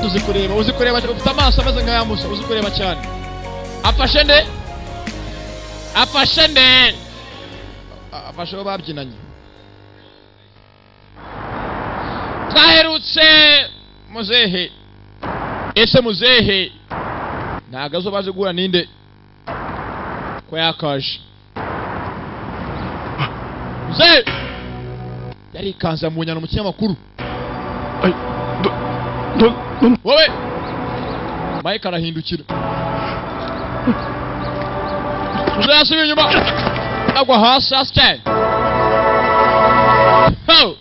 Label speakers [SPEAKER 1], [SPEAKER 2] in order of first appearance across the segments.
[SPEAKER 1] uzi kureba uzi kureba ufite amaso ameze nk'aya musa uzi kureba cyane afashe nde afashe nde A- afashe uwo babyinanye twaherutse muzehe ese muzehe ntabwo azi baje guhura ninde ko yakaje muzehe yarikanze mu nyana mu kinyamakuru
[SPEAKER 2] Ay, dur, dur, dur.
[SPEAKER 1] wowe mike arahindukira uzasubira inyuma agwa hasi hasi cyane Ho!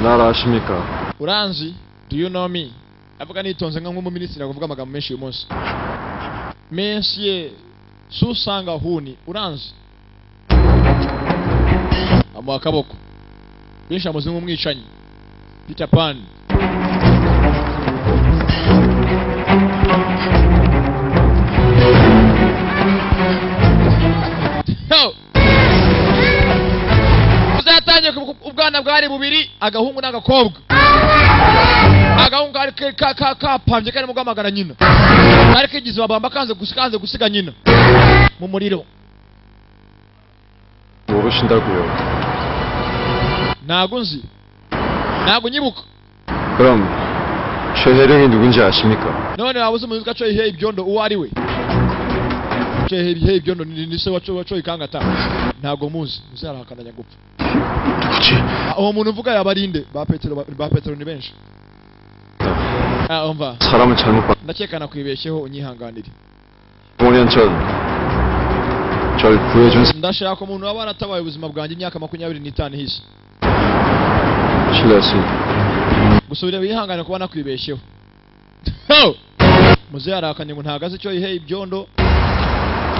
[SPEAKER 2] Narashimika.
[SPEAKER 1] uranzi do you know me avuga nitonze nka nk'umuminisitiri avuga amagambo menshi uyu munsi menshi ye si usanga huni uranzi amuha akaboko benshi bamuzi nk'umwicanyi peter pan Ho! uzatangiye ku- ubwana bwari bubiri agahungu n'agakobwa agahungu kari ke- ka- ka- kapambye karimo guhamagara nyina kari kigize babamba kanze gusi- kanze gusiga nyina mu muriro
[SPEAKER 2] Vuruş ndaguyo.
[SPEAKER 1] ntago nzi ntago unyibuka
[SPEAKER 2] Kram. Şöyle hindugunca aşimika.
[SPEAKER 1] none waba uzi umuyobozi ko acoye iheye ibyondo uwo ari we acoye iheye- iheye ibyondo ni ni se waco- wacoye ikangata ntago muzi muzarahakananya gupfa
[SPEAKER 2] Kuchi.
[SPEAKER 1] Ah, uwo muntu uvuga yaba ari nde ba petero ba- ba petero ni benshi Ah, umva
[SPEAKER 2] Saramı çarmık bak.
[SPEAKER 1] ndakeka nakwibeshyeho unyihanganire
[SPEAKER 2] Bonyan çöl. Çöl kuyucun
[SPEAKER 1] ndashaka umuntu waba waratabaye ubuzima bwanjye imyaka makumyabiri n'itanu ihise
[SPEAKER 2] silersin.
[SPEAKER 1] gusa ureba yihangane kuba nakwibeshyeho Ho! muzehe arakanye ngo ntabwo azi icyo yiheye ibyondo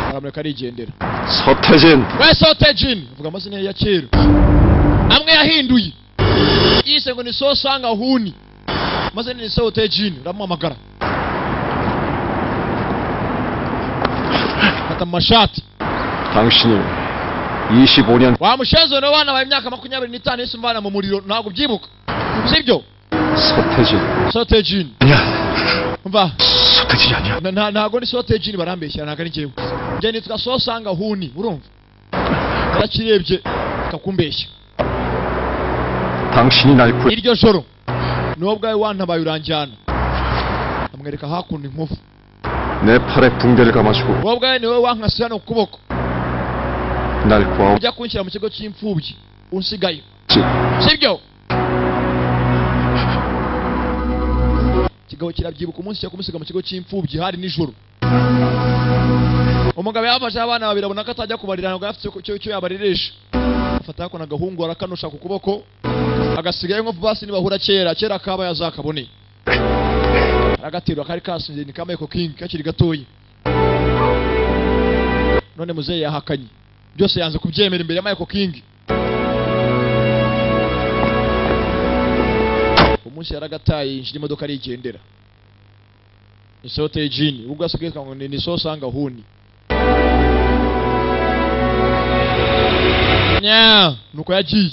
[SPEAKER 1] aramureka arigendera
[SPEAKER 2] Sattacın.
[SPEAKER 1] wese hote jini vuga amazina ye ya kera amwe yahinduye yise ngo ni so sanga huni maze ni so hote jini uramuhamagara fata mu mashati
[SPEAKER 2] Tanışını. Yişi bonyan.
[SPEAKER 1] wamushenzo no bana bawe imyaka makumyabiri n'itanu yise umvana mu muriro ntabwo ubyibuka sibyo
[SPEAKER 2] Sattacın.
[SPEAKER 1] so hote jini
[SPEAKER 2] Ya.
[SPEAKER 1] umva
[SPEAKER 2] Sattacın ya.
[SPEAKER 1] Na- na- ntago ni sote jini barambeshyira ntago ari njyewe njye nitwa sosanga huni urumva yarakirebye kakumbeshya
[SPEAKER 2] Tanışını nalkuy.
[SPEAKER 1] iryo joro niwo bwawe wantabaye uranjyana amwereka hakundi inkovu
[SPEAKER 2] Ne pare pundelik amaçku.
[SPEAKER 1] wowe ubwawe niwe wankasira no kuboko
[SPEAKER 2] Nalkuam.
[SPEAKER 1] ujya kunshyira mu kigo cy'imfubyi unsigayo sibyo kigabo kirabyibuka umunsi cyo kumusiga mu kigo cy'imfubyi hari nijoro umugabo yafashe abana babiri abona ko atajya kubarira ngo afite icyo icyo yabaririsha afata ako nagahungu arakanusha ku kuboko agasigayo nko basi nibahura kera kera kaba yazakabone aragaterwa kari kasinziriye ni kamaye kokingi kakiri gatoya none muzehe yahakanye byose yanze kubyemera imbere ya Michael King umunsi yaragataye yinjira imodoka arigendera ni sote y'ijini ubwo asigaye yitwa ngo ni ni so sanga huni nya nuko yagiye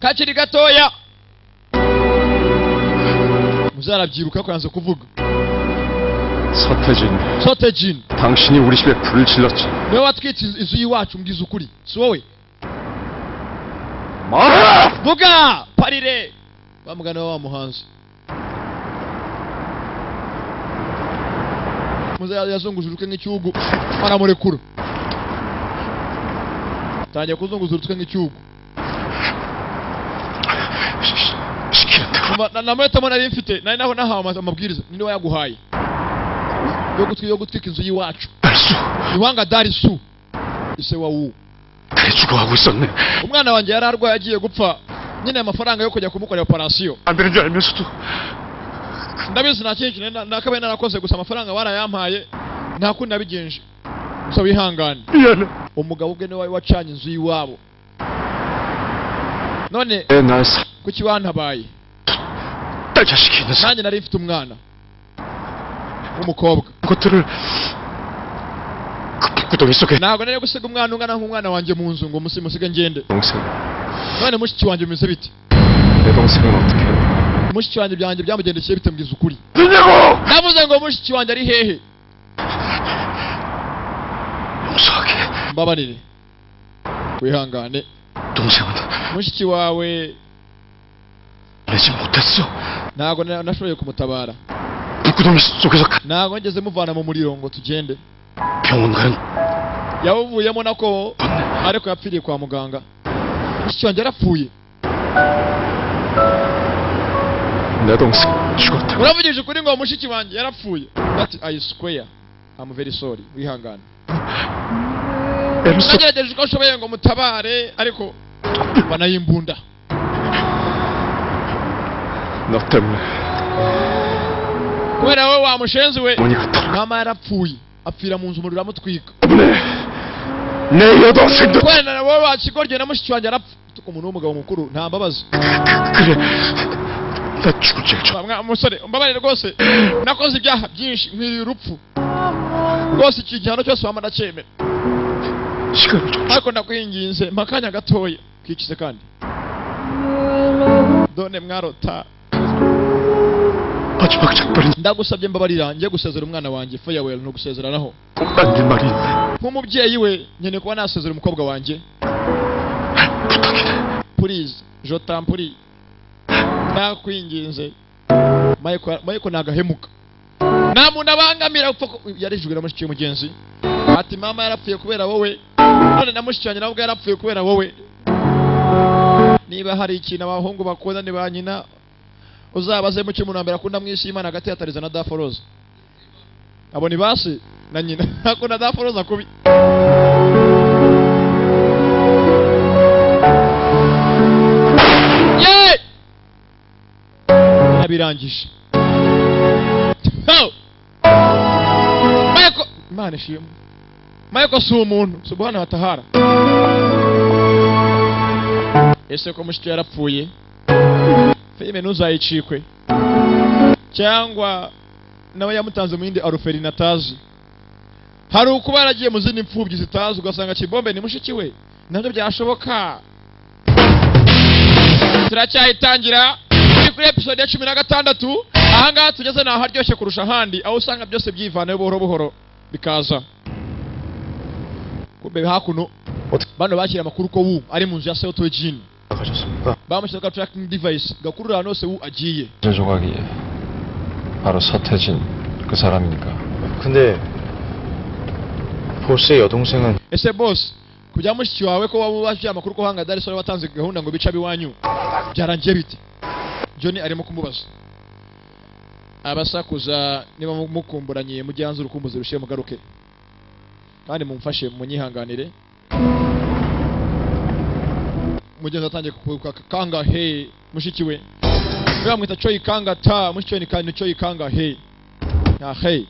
[SPEAKER 1] kakiri gatoya muzarabyibuka ko yanze kuvuga
[SPEAKER 2] Sattacın.
[SPEAKER 1] sote jini
[SPEAKER 2] Tanışını vuruş ve pürül çilatçı.
[SPEAKER 1] niwe watwitse inzu- inzu y'iwacu mbwiza ukuri si wowe
[SPEAKER 2] Mara!
[SPEAKER 1] vuga parire bamugana wa muhanzi muze yazunguje urutwe nk'icyugu aramurekura atangiye kuzunguza urutwe nk'icyugu
[SPEAKER 2] Şikayet.
[SPEAKER 1] Umva, na- na metamo nari mfite nari naho nahawe ama- amabwiriza ninde wayaguhaye yo gutwi- yo gutwika inzu y'iwacu
[SPEAKER 2] Ersu.
[SPEAKER 1] iwanga darisu ise wa wu
[SPEAKER 2] Kayıcı kuhagu sanne.
[SPEAKER 1] umwana wanjye yari arwaye agiye gupfa nyine amafaranga yo kujya kumukorera operasiyo
[SPEAKER 2] Birinci ay Mesut'u.
[SPEAKER 1] ndabizi nta kindi kintu na- nakabaye narakoze gusa amafaranga barayampaye nta kundi nabigenje gusa wihangane
[SPEAKER 2] Yani.
[SPEAKER 1] umugabo ubwe niwe wari wacanye inzu y'iwabo none
[SPEAKER 2] E nice.
[SPEAKER 1] kuki wantabaye
[SPEAKER 2] Taca şikiniz.
[SPEAKER 1] nanjye nari mfite umwana w'umukobwa
[SPEAKER 2] Kuturu. 구동했속에
[SPEAKER 1] ntabwo nari gusiga umwana ungana nk'umwana wanjye mu nzu ngo umusi- musige ngende
[SPEAKER 2] 동생
[SPEAKER 1] none mushiki wanjye bimeze bite
[SPEAKER 2] 내 동생은 어떻게
[SPEAKER 1] mushiki wanjye byanjye byamugendekeye bite mbwiza ukuri
[SPEAKER 2] 누냐고
[SPEAKER 1] navuze ngo mushiki wanjye ari hehe
[SPEAKER 2] 용서하게
[SPEAKER 1] mbabarire wihangane
[SPEAKER 2] 동생은
[SPEAKER 1] mushiki wawe
[SPEAKER 2] 내지 못했어
[SPEAKER 1] ntabwo na- nashoboye kumutabara
[SPEAKER 2] 북구동 속에서 가-
[SPEAKER 1] ntabwo ngeze muvana mu muriro ngo tugende
[SPEAKER 2] 병원 가는
[SPEAKER 1] yawuvuyemo nako
[SPEAKER 2] 건네
[SPEAKER 1] ariko yapfiriye kwa muganga mushiki wanjye yarapfuye
[SPEAKER 2] 내 동생 죽었다고
[SPEAKER 1] uravugije ukuri ngo mushiki wanjye yarapfuye ati i swear i'm very sorry wihangane
[SPEAKER 2] 엠소
[SPEAKER 1] nagerageje uko nshoboye ngo mutabare ariko banayimbunda
[SPEAKER 2] 너 때문에
[SPEAKER 1] kubera wowe wa mushenzi we
[SPEAKER 2] 어머니가 돌아
[SPEAKER 1] mama yarapfuye apfira mu nzu umuriro uramutwika
[SPEAKER 2] 때문에 내 여동생도 그,
[SPEAKER 1] kubera wowe wakigorye na mushiki wanjye arapfa umuntu w'umugabo mukuru nta mbabazi
[SPEAKER 2] 그래 나 죽을 죄죠
[SPEAKER 1] Mwa- mwa- musore mbabarire rwose nakoze ibyaha byinshi nkwiriye urupfu rwose iki gihano cyose waba ndacyemera
[SPEAKER 2] 시간을 좀
[SPEAKER 1] ariko ndakwinginze mpa akanya gatoya twikize kandi done mwarota
[SPEAKER 2] 마지막 작별은
[SPEAKER 1] ndagusabye mbabarira njye gusezera umwana wanjye farewell ni ugusezeranaho
[SPEAKER 2] 만일 말이 있네
[SPEAKER 1] nk'umubyeyi we nkeneye kuba nasezera umukobwa wanjye
[SPEAKER 2] 부탁이네
[SPEAKER 1] please jotampuri nakwinginze Michael Michael nagahemuka nta muntu abangamira upfa ku- yarijwe na mushiki w'umugenzi ati mama yarapfuye kubera wowe none na mushiki wanjye nabwo yarapfuye kubera wowe niba hari ikintu abahungu bakunda ni ba nyina uzabaze muke umuntu wa mbere akunda mu isi y'imana hagati ya tariza na daforoza abo ni basi na nyina akunda daforoza kubi Ye! Nabirangije. Ho! Michael, Imana ishimwe. Michael si umuntu, subhana watahara. Ese ko mushiki yarapfuye? Filime ntuzayicikwe. Cyangwa nawe yamutanze mu yindi aruferi natazi. Hari ukuba yaragiye mu zindi mfubyi zitazi ugasanga Kibombe ni mushiki we. Nabyo byashoboka. turacyayitangira turi kuri episode ya cumi na gatandatu ahangaha tugeze ni aharyoshye kurusha ahandi aho usanga byose byivanayo buhoro buhoro bikaza kumbe hakuno
[SPEAKER 2] 어떻게
[SPEAKER 1] bano bakira amakuru ko wu ari mu nzu ya seotoye jini
[SPEAKER 2] 나가셨습니까?
[SPEAKER 1] bamushyiraho ka tracking device gakurura ahantu hose wu agiye
[SPEAKER 3] 그 조각이 바로 서태진 그 사람입니까?
[SPEAKER 4] 근데 보스의 여동생은
[SPEAKER 1] ese boss kujya mushiki wawe ko waba ubashyiye amakuru ko hanga Dar es Salaam watanze gahunda ngo bice abiwanyu byarangiye bite Johnny arimo kumubaza abasakuza niba mu- mukumburanye mujye hanze urukumbuzi rushiye mugaruke kandi mumfashe munyihanganire mugenzi atangiye kukuruka kanga he mushiki we we bamwita coyi kanga ta mushiki we ni kandi coyi kanga he na hey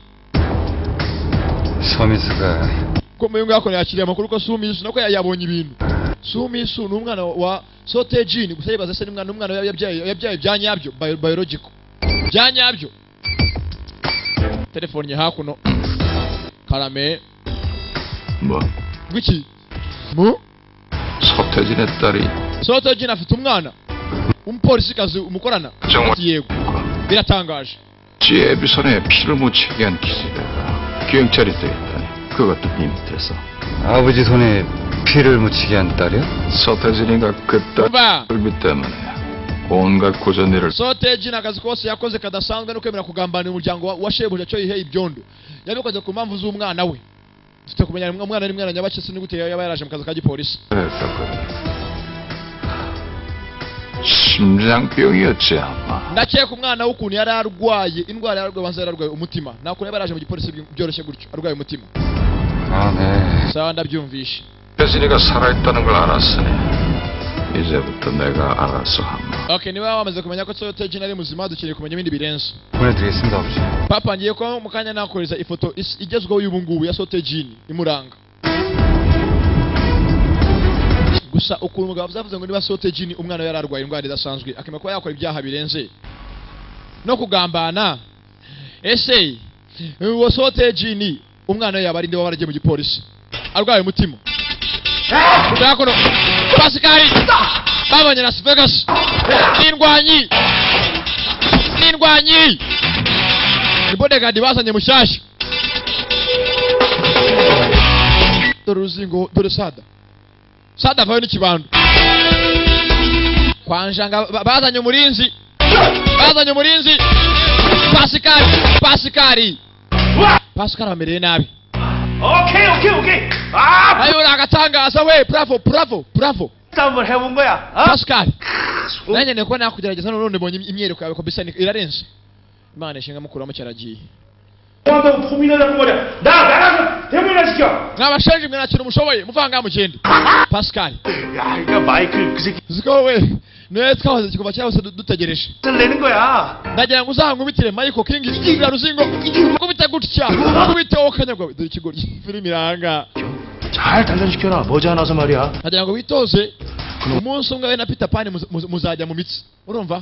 [SPEAKER 3] 서민수가
[SPEAKER 1] ko muyu ngako yakiriye amakuru ko Sumisu nako ya- yabonye ibintu Sumisu ni umwana wa Sotejin gusa yibaza se ni umwana umwana yab- yabyaye yabyaye byanyabyo bio- biological byanyabyo telefone hakuno karame
[SPEAKER 3] 뭐
[SPEAKER 1] gwiki mu
[SPEAKER 3] 서태진의 딸이
[SPEAKER 1] Sotejin afite umwana umupolisi kazi umukorana
[SPEAKER 3] 정말
[SPEAKER 1] ati yego biratangaje
[SPEAKER 3] 제비선에 피를 묻히게 한 기세가 경찰이 되었다니 그것도 비밀에서
[SPEAKER 5] 아버지 손에 피를 묻히게 한 딸이요?
[SPEAKER 3] 서태진이가 그딸을
[SPEAKER 1] umva
[SPEAKER 3] 믿 때문에 온갖 고전일을
[SPEAKER 1] Soteji ni akazi kose yakoze kadasanzwe no kwemera kugambanira umuryango wa- wa shebuja cyo ihe ibyondo yabikoze ku mpamvu z'umwana we dufite kumenya umwa- umwana ni mwana nyabake sinigute yaba yaraje mu kazi ka gipolisi
[SPEAKER 3] 했었거든요. 심장병이었지 아마
[SPEAKER 1] ndakeka umwana we ukuntu yari arwaye indwara yararwaye banza yararwaye umutima nta kuntu yaba yaraje mu gipolisi by- byoroshye gutyo arwaye umutima
[SPEAKER 5] 아, 네.
[SPEAKER 1] sawa ndabyumvishe
[SPEAKER 3] 서태진이가 살아있다는 걸 알았으니 이제부터 내가 알아서 한다
[SPEAKER 1] okay niba wamaze kumenya ko Soteji ari muzima dukeneye kumenya ibindi birenze
[SPEAKER 5] 보내드리겠습니다, 아버지.
[SPEAKER 1] papa ngiye ko mu kanya nakohereza ifoto is- igezweho y'ubu ngubu ya sotejini imuranga gusa ukuntu umugabo byavuze ngo niba sotejini umwana we yari arwaye indwara idasanzwe akemera kuba yakora ibyaha birenze no kugambana ese uwo sotejini umwana we yaba ari nde waba yaragiye mu gipolisi arwaye umutima byakono abasikari babonye las vegas n'indwanyi n'indwanyi ni bodegadi bazanye mushyashya dore uruzingo dore sada sada avayo n'ikibando kwa njanga ba- bazanye umurinzi bazanye umurinzi pasikari pasikari pasikari amereye nabi
[SPEAKER 4] 오케이 오케이 오케이 아
[SPEAKER 1] nayo ni agatangaza we bravo bravo bravo
[SPEAKER 4] X 한번 해본 거야 어?
[SPEAKER 1] pasikari nanjye niko nakugerageza none mbonye imyereko yawe kabisa ni- irarenze imana ishinga mukuru wa mucyaragiye
[SPEAKER 4] 한번 포민하자고 말이야 나 나랑 대문이나 시켜
[SPEAKER 1] mwabashenje mwe ntakintu mushoboye muvanga mugende pasikari
[SPEAKER 4] 야 그러니까 마이클 그 새끼
[SPEAKER 1] uziko wowe niwe twahoze kuva kera hose du- dutegereje
[SPEAKER 4] X를 내는 거야
[SPEAKER 1] ndagira ngo uzankubitire michael king iriya ruzingo nkubite gutya nkubite wowe kanyagwa dore ikigoryi filime iranga
[SPEAKER 4] 잘 단련시켜라 머지않아서 말이야
[SPEAKER 1] ndagira ngo witoze umunsi umwe we na peter pan muza- muza- muzajya mu mitsi urumva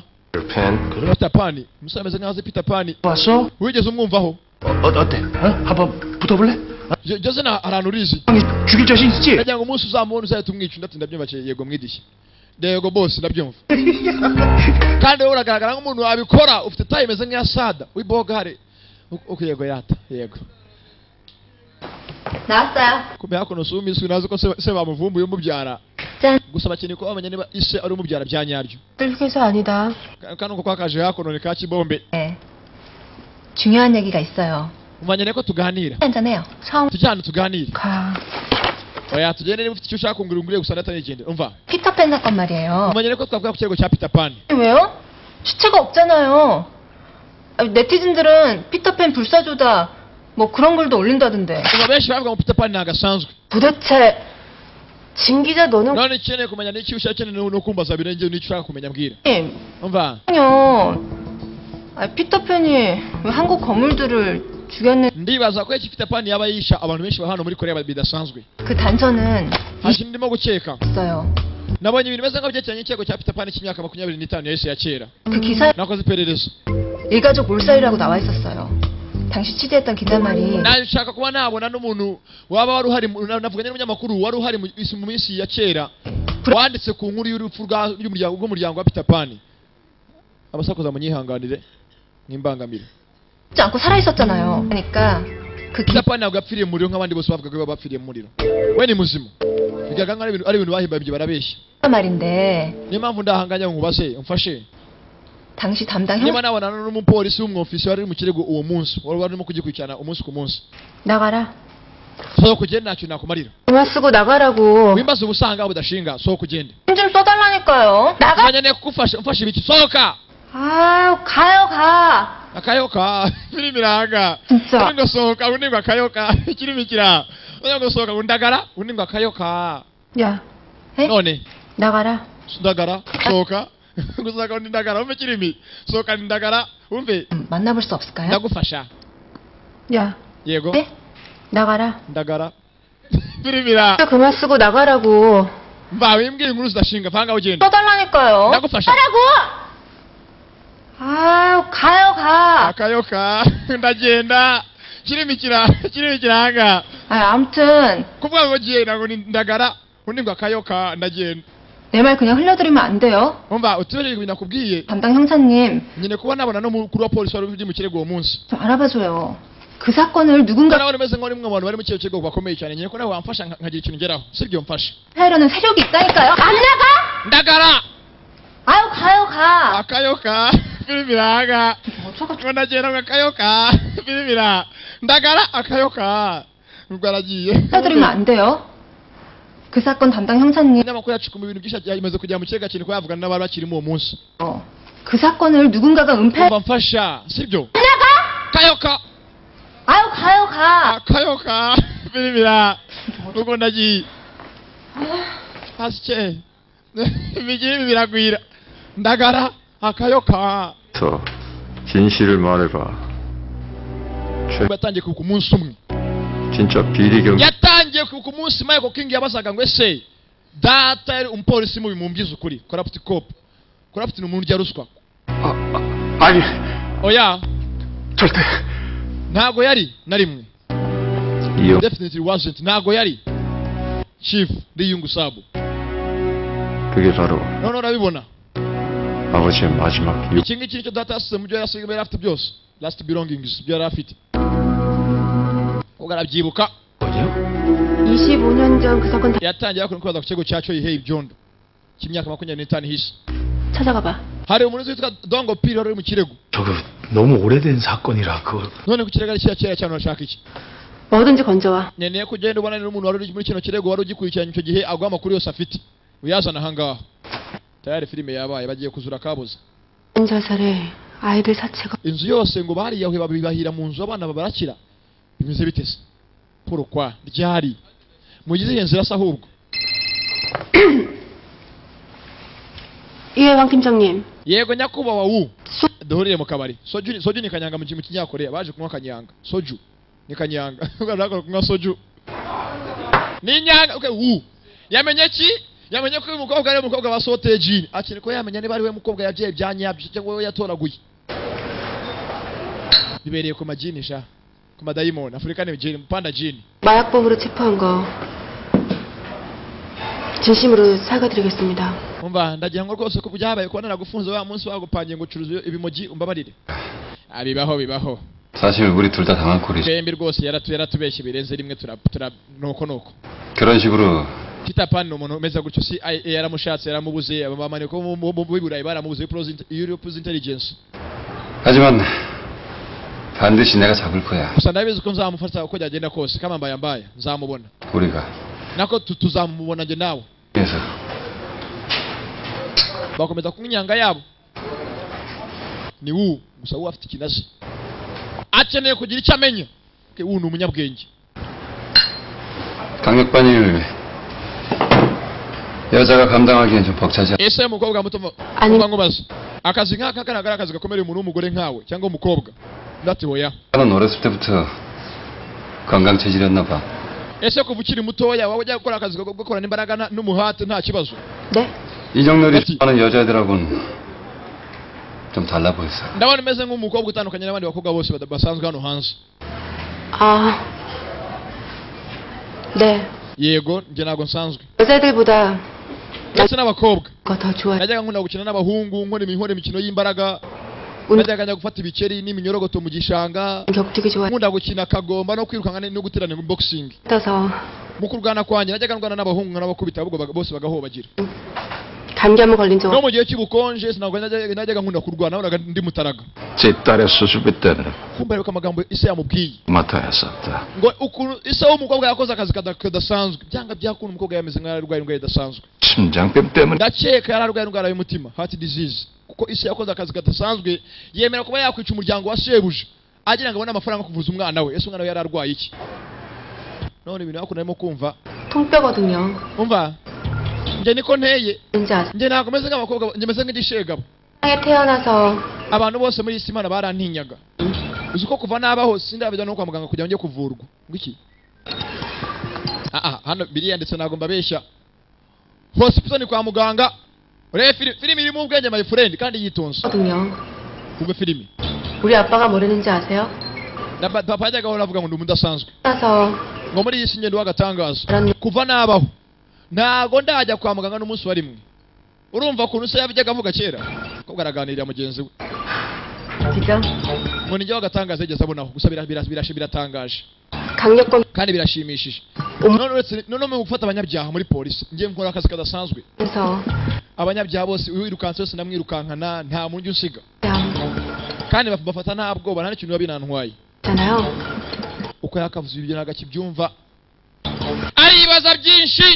[SPEAKER 1] peter pan umusore ameze nkaho azi peter pan
[SPEAKER 4] 봤어?
[SPEAKER 1] wigeze umwumvaho
[SPEAKER 4] 어, 어, 어때? 어? 한번 붙어볼래?
[SPEAKER 1] Je- jose nta ahantu urizi
[SPEAKER 4] 형이 죽일 자신 있지?
[SPEAKER 1] ndagira ngo umunsi uzamubona uzahita umwica ndati ndabyumva ati, yego mwidishi yego bose ndabyumva kandi wowe uragaragara nk'umuntu wabikora ufite tayi imeze nk'iya sada w'ibogare Uku- uku yego yata yego
[SPEAKER 6] 나왔어요.
[SPEAKER 1] kumenya hakuno si umiswi nazi ko se se bamuvumbuye umubyara
[SPEAKER 6] 짠.
[SPEAKER 1] gusa bakeneye ko bamenya niba ise ari umubyara bya nyaryo
[SPEAKER 6] 뜰기사 아니다.
[SPEAKER 1] Ka- kano ko kwakaje hakuno ni ka kibombe
[SPEAKER 6] 네. 중요한 얘기가 있어요.
[SPEAKER 1] umanye rero ko tuganira
[SPEAKER 6] 한잔해요. 성,
[SPEAKER 1] tujyane tuganire
[SPEAKER 6] 가,
[SPEAKER 1] oya tugende niba ufite icyo ushaka kungura unguriye gusa ndatanigendera umva
[SPEAKER 6] 피터팬 사건 말이에요.
[SPEAKER 1] umanye rero ko twavuga ku kirego cya peter pan
[SPEAKER 6] 왜요? 시체가 없잖아요. 아, 네티즌들은 피터팬 불사조다. 뭐 그런 글도 올린다던데.
[SPEAKER 1] ubu benshi bavuga ngo peter pan ntagasanzwe
[SPEAKER 6] 도대체, 진 기자 너는
[SPEAKER 1] none ikeneye kumenya n'iki ushakeneye ni ni ukumbaza birengewe n'icyo ushaka kumenya mbwira
[SPEAKER 6] X요.
[SPEAKER 1] umva
[SPEAKER 6] 아, 피터팬이 왜 한국 거물들을 죽였는
[SPEAKER 1] ndibaza ko iki peter pan yaba yisha abantu benshi ba hano muri korea bidasanzwe
[SPEAKER 6] 그 단서는
[SPEAKER 1] nta kintu ndimo gukeka
[SPEAKER 6] 있어요.
[SPEAKER 1] nabonye ibintu bimeze nk'abyerekeranye n'ikirego cya peter pan cy'imyaka makumyabiri n'itanu yahise ya kera
[SPEAKER 6] 그 기사에
[SPEAKER 1] nakoze iperereza
[SPEAKER 6] 일가족 몰살이라고 나와 있었어요. 당시 취재했던 기자 말이
[SPEAKER 1] naje nshaka kuba nabona n'umuntu waba wari uhari mu- na- navuganye n'umunyamakuru wari uhari mu isi- mu minsi ya kera wanditse ku nkuru y'urupfu rwa- y'umuryango- rw'umuryango wa peter pan abasakuza munyihanganire n'imbangamire
[SPEAKER 6] 죽지 않고 살아 있었잖아요. 그러니까 그
[SPEAKER 1] peter
[SPEAKER 6] 기자
[SPEAKER 1] pan ntabwo yapfiriye mu muriro nk'abandi bose bavugaga ko baba bapfiriye mu muriro we ni muzima bigaragara nk'aho ari ibintu- ari ibintu bahimbye barabeshya
[SPEAKER 6] 말인데
[SPEAKER 1] niyo mpamvu ndahanganya ngo nkubaze umfashe
[SPEAKER 6] 당시 담당 형
[SPEAKER 1] niba nabonana n'umupolisi w'umwofisi wari uri mu kirego uwo munsi wari warimo kugikurikirana umunsi ku munsi
[SPEAKER 6] 나가라.
[SPEAKER 1] sohoka ugende nta kintu nakumarira
[SPEAKER 6] 그만 쓰고 나가라고.
[SPEAKER 1] wimbaze ubusanga budashinga sohoka ugende
[SPEAKER 6] 힘좀 써달라니까요. 나가.
[SPEAKER 1] umwanya kugufasha umfasha ibiki sohoka
[SPEAKER 6] 아 가요 가.
[SPEAKER 1] akayoka filime iranga
[SPEAKER 6] 진짜.
[SPEAKER 1] undi ngo sohoka undi ngo akayoka ikirimi kira undi ngo sohoka ngo ndagara undi ngo akayoka
[SPEAKER 6] 야. 에?
[SPEAKER 1] none
[SPEAKER 6] 나가라.
[SPEAKER 1] ndagara sohoka gusohoka undi ndagara umve ikirimi sohoka ndi ndagara umve
[SPEAKER 6] 음, 만나볼 수 없을까요?
[SPEAKER 1] ndagufasha
[SPEAKER 6] 야.
[SPEAKER 1] yego
[SPEAKER 6] 에? 나가라.
[SPEAKER 1] ndagara filime ira
[SPEAKER 6] 그만 쓰고 나가라고.
[SPEAKER 1] mva wimbwiye inkuru zidashinga vanga ugenda
[SPEAKER 6] 써달라니까요.
[SPEAKER 1] 나고 파셔.
[SPEAKER 6] 하라고. 아 가요 가.
[SPEAKER 1] akayoka ndagenda ikirimi kira ikirimi kiranga
[SPEAKER 6] 아 아무튼
[SPEAKER 1] kuvuga ngo ngiye ntabwo ni ndagara undi ngo akayoka ndagenda
[SPEAKER 6] 내 말 그냥 흘려드리면 안 돼요.
[SPEAKER 1] umva utubereye ibintu nakubwiye
[SPEAKER 6] 담당 형사님
[SPEAKER 1] nyine kuba nabona n'umukuru wa polisi wari uri mu kirego uwo munsi
[SPEAKER 6] 좀 알아봐줘요. 그 사건을 누군가
[SPEAKER 1] nawe umeze nk'uri mu bantu bari mu kirego kirego bakomeye cyane nyine ko nawe wamfasha nka- nkagira ikintu ngeraho sibyo mfasha
[SPEAKER 6] 하려는 세력이 있다니까요. 안 나가?
[SPEAKER 1] ndagara
[SPEAKER 6] 아유 가요 가.
[SPEAKER 1] akayoka filime iranga
[SPEAKER 6] 어쩌고
[SPEAKER 1] ngo ndagenda ngo akayoka filime ira ndagara akayoka ubwo aragiye
[SPEAKER 6] 흘려드리면 안 돼요. 그 사건 담당 형사님
[SPEAKER 1] inyamakuru yacukuma ibintu byinshi yamaze kujya mu kirego kintu ko yavugana n'abari bakirimo uwo munsi
[SPEAKER 6] 어, 그 사건을 누군가가 은폐. 안
[SPEAKER 1] umva mfasha sibyo
[SPEAKER 6] 나가?
[SPEAKER 1] akayoka
[SPEAKER 6] 아유 가요 가.
[SPEAKER 1] akayoka filime ira ubwo ndagiye pasike ibigiri biragwira ndagara akayoka
[SPEAKER 7] 서 진실을 말해봐. 최,
[SPEAKER 1] yatangiye ku munsi umwe
[SPEAKER 7] 진짜 비리경
[SPEAKER 1] yatangiye ku munsi michael king yabazaga ngo ese data yari umupolisi mubi mumubwize ukuri corrupt cop corrupt ni umuntu urya ruswa
[SPEAKER 2] 아, 아, 아니,
[SPEAKER 1] oya
[SPEAKER 2] 절대.
[SPEAKER 1] ntago yari na rimwe
[SPEAKER 7] 이영
[SPEAKER 1] definitely wasn't ntago yari chief liyungu sabu
[SPEAKER 7] 그게 바로
[SPEAKER 1] noneho urabibona
[SPEAKER 7] 아버지의 마지막 유,
[SPEAKER 1] iki ngiki nicyo data yasize mu byo yari asigaye yari afite byose last belongings byo yari afite ubwo arabyibuka
[SPEAKER 8] 25년 전 그 사건 다
[SPEAKER 1] yatangiye yakora kwibaza ku kigo cya cyo yiheye ibyondo cy'imyaka makumyabiri n'itanu ihishe
[SPEAKER 8] 찾아가봐.
[SPEAKER 1] hari umurinzi witwa dongo piri wari uri mu kirego
[SPEAKER 9] 저거 너무 오래된 사건이라 그걸
[SPEAKER 1] none ku kirego ari kiriya kera cyane urashaka iki
[SPEAKER 8] 뭐든지 건져와.
[SPEAKER 1] nkeneye ko ugenda ubona n'umuntu wari uri muri kino kirego wari ugikurikiranye icyo gihe aguha amakuru yose afite uyazana ahangaha tayari filime yabaye bagiye kuzura kabuza
[SPEAKER 8] 자살에 아이들 사체가
[SPEAKER 1] inzu yose ngo bariyahuye babibahira mu nzu abana babarakira bimeze bite se porokwa ryari mugize ihenze irasa ahubwo
[SPEAKER 8] 예, 왕 팀장님.
[SPEAKER 1] yego nyakubahwa wu
[SPEAKER 8] 소-
[SPEAKER 1] duhurire mu kabari soju soju ni kanyanga mu kintu kinyakoreya baje kunywa kanyanga soju ni kanyanga ugaragara kunywa soju ni nyanga okay wu yamenye ki yamenye ko uyu mukobwa ari umukobwa wa soteji akiri ko yamenye niba ari we mukobwa yabyaye bya nyabyo cyangwa we yatoraguye bibereye ku majini sha ku madayimoni african jini panda jini
[SPEAKER 8] 마약범으로 체포한 거. 진심으로 사과드리겠습니다.
[SPEAKER 1] umva ndagira ngo rwose ko byabaye ko naragufunze wa munsi wagupangiye ngo ucuruze ibimogi umbabarire abibaho bibaho
[SPEAKER 5] 사실 우리 둘 다 당한 꼴이지.
[SPEAKER 1] twembi rwose yaratu- yaratubeshye birenze rimwe tura tura nuko nuko
[SPEAKER 5] 그런 식으로
[SPEAKER 1] Peter Pan ni umuntu umeze gutyo CIA yaramushatse yaramubuze abamanika bo mu- mu b'i Burayi baramubuze Pro's Int- Europe's Intelligence
[SPEAKER 5] 하지만 반드시 내가 잡을 거야.
[SPEAKER 1] gusa ndabizi ko nzamufata uko byagenda kose kama mbaya mbaya nzamubona
[SPEAKER 5] 우리가
[SPEAKER 1] nako tu- tuzamubona njye nawe
[SPEAKER 5] 그래서
[SPEAKER 1] bakomeza kunyanga yabo ni wu gusa wu afite ikinazi akeneye kugira icyo amenya Okay, wu ni umunyabwenge
[SPEAKER 5] 강력반일 여자가 감당하기엔 좀 벅차지. 않-
[SPEAKER 1] ese umukobwa muto mu-
[SPEAKER 8] 아니.
[SPEAKER 1] umva nkubaze akazi nk'aka karagara akazi gakomereye umuntu w'umugore nkawe cyangwa umukobwa ndati hoya
[SPEAKER 5] 나는 어렸을 때부터 건강 체질이었나 봐.
[SPEAKER 1] ese kuva ukiri mutoya waba ujya gukora akazi ko gukorana imbaraga nta- n'umuhate nta kibazo
[SPEAKER 8] 네?
[SPEAKER 5] 이정렬이
[SPEAKER 1] 그렇지.
[SPEAKER 5] 좋아하는 여자애들하고는 좀 달라 보였어.
[SPEAKER 1] ndabona umeze nk'umukobwa utandukanye n'abandi bakobwa bose bada- basanzwe hano hanze
[SPEAKER 8] 아. 네.
[SPEAKER 1] yego njye ntabwo nsanzwe
[SPEAKER 8] 여자들보다
[SPEAKER 1] ndetse n'abakobba
[SPEAKER 8] 거더 좋아.
[SPEAKER 1] najyaga nkunda gukina n'abahungu nkora imi- nkora imikino y'imbaraga
[SPEAKER 8] 오늘
[SPEAKER 1] najyaga njya gufata ibikeri n'iminyorogoto mu gishanga
[SPEAKER 8] 격투기 좋아.
[SPEAKER 1] nkunda gukina kagomba no kwirukanga no guterana boxing
[SPEAKER 8] 떠서
[SPEAKER 1] mu kurwana kwanjye najyaga ndwana n'abahungu nk'abakubita ahubwo baga- bose bagahobagira
[SPEAKER 8] 감기 한번 걸린 적
[SPEAKER 1] no mu gihe cy'ubukonje sinabwo najyaga najyaga nkunda kurwana nabonaga ndi mutaraga
[SPEAKER 3] 제 딸의 수술비 때문에
[SPEAKER 1] kumva ariko amagambo ise yamubwiye
[SPEAKER 3] 맡아야 었다
[SPEAKER 1] ngo ukuntu isaha umukobwa yakoze akazi kada- kadasanzwe byanga byakuntu umukobwa yameze nk'aho arwaye indwara idasanzwe
[SPEAKER 3] 심장병 때문에
[SPEAKER 1] ndakeka yari arwaye indwara y'umutima heart disease kuko isi yakoze akazi kadasanzwe yemera kuba yakwica umuryango wa shebuja agira ngo abone amafaranga yo kuvuza umwana we ese umwana we yari arwaye iki none ibintu hakuno arimo kumva
[SPEAKER 8] 통뼈거든요.
[SPEAKER 1] umva njye niko nteye
[SPEAKER 8] 뭔지 아세요?
[SPEAKER 1] njye ntabwo meze nk'abakobwa njye meze nk'igishegabo
[SPEAKER 8] 세상에 태어나서
[SPEAKER 1] abantu bose muri isi imana barantinyaga uzi ko kuva nabaho sindabijya no kwa muganga kugira ngo njye kuvurwa ngiki aha hano biriya ndetse ntabwo mbabeshya hospital ni kwa muganga urebe fili- filimi irimo ubwenge my friend kandi yitonze
[SPEAKER 8] 거든요.
[SPEAKER 1] ubwo filimi
[SPEAKER 8] 우리 아빠가 뭐랬는지 아세요?
[SPEAKER 1] Na pa- papa yajyaga ahora avuga ngo ndi umuntu udasanzwe
[SPEAKER 8] 태어나서
[SPEAKER 1] ngo muri iyi si ngendo w'agatangaza kuva nabaho ntago ndajya kwa muganga n'umunsi wa rimwe urumva ukuntu se yabijyaga avuga kera kobwa araganirira mugenzi we
[SPEAKER 8] 진짜
[SPEAKER 1] ngo nijya w'agatangaza yigeze abonaho gusa bira- bira- bira- biratangaje
[SPEAKER 8] 강력범
[SPEAKER 1] kandi birashimishije none uretse none mu gufata abanyabyaha muri polisi njye nkora akazi kadasanzwe
[SPEAKER 8] 그래서
[SPEAKER 1] abanyabyaha bose uwirukanse wese ndamwirukankana nta mundi unsiga
[SPEAKER 8] 있잖아요.
[SPEAKER 1] kandi baf- bafata nta bwoba nta n'ikintu biba binantwaye uko yakavuze ibyo ntabwo akibyumva aribaza byinshi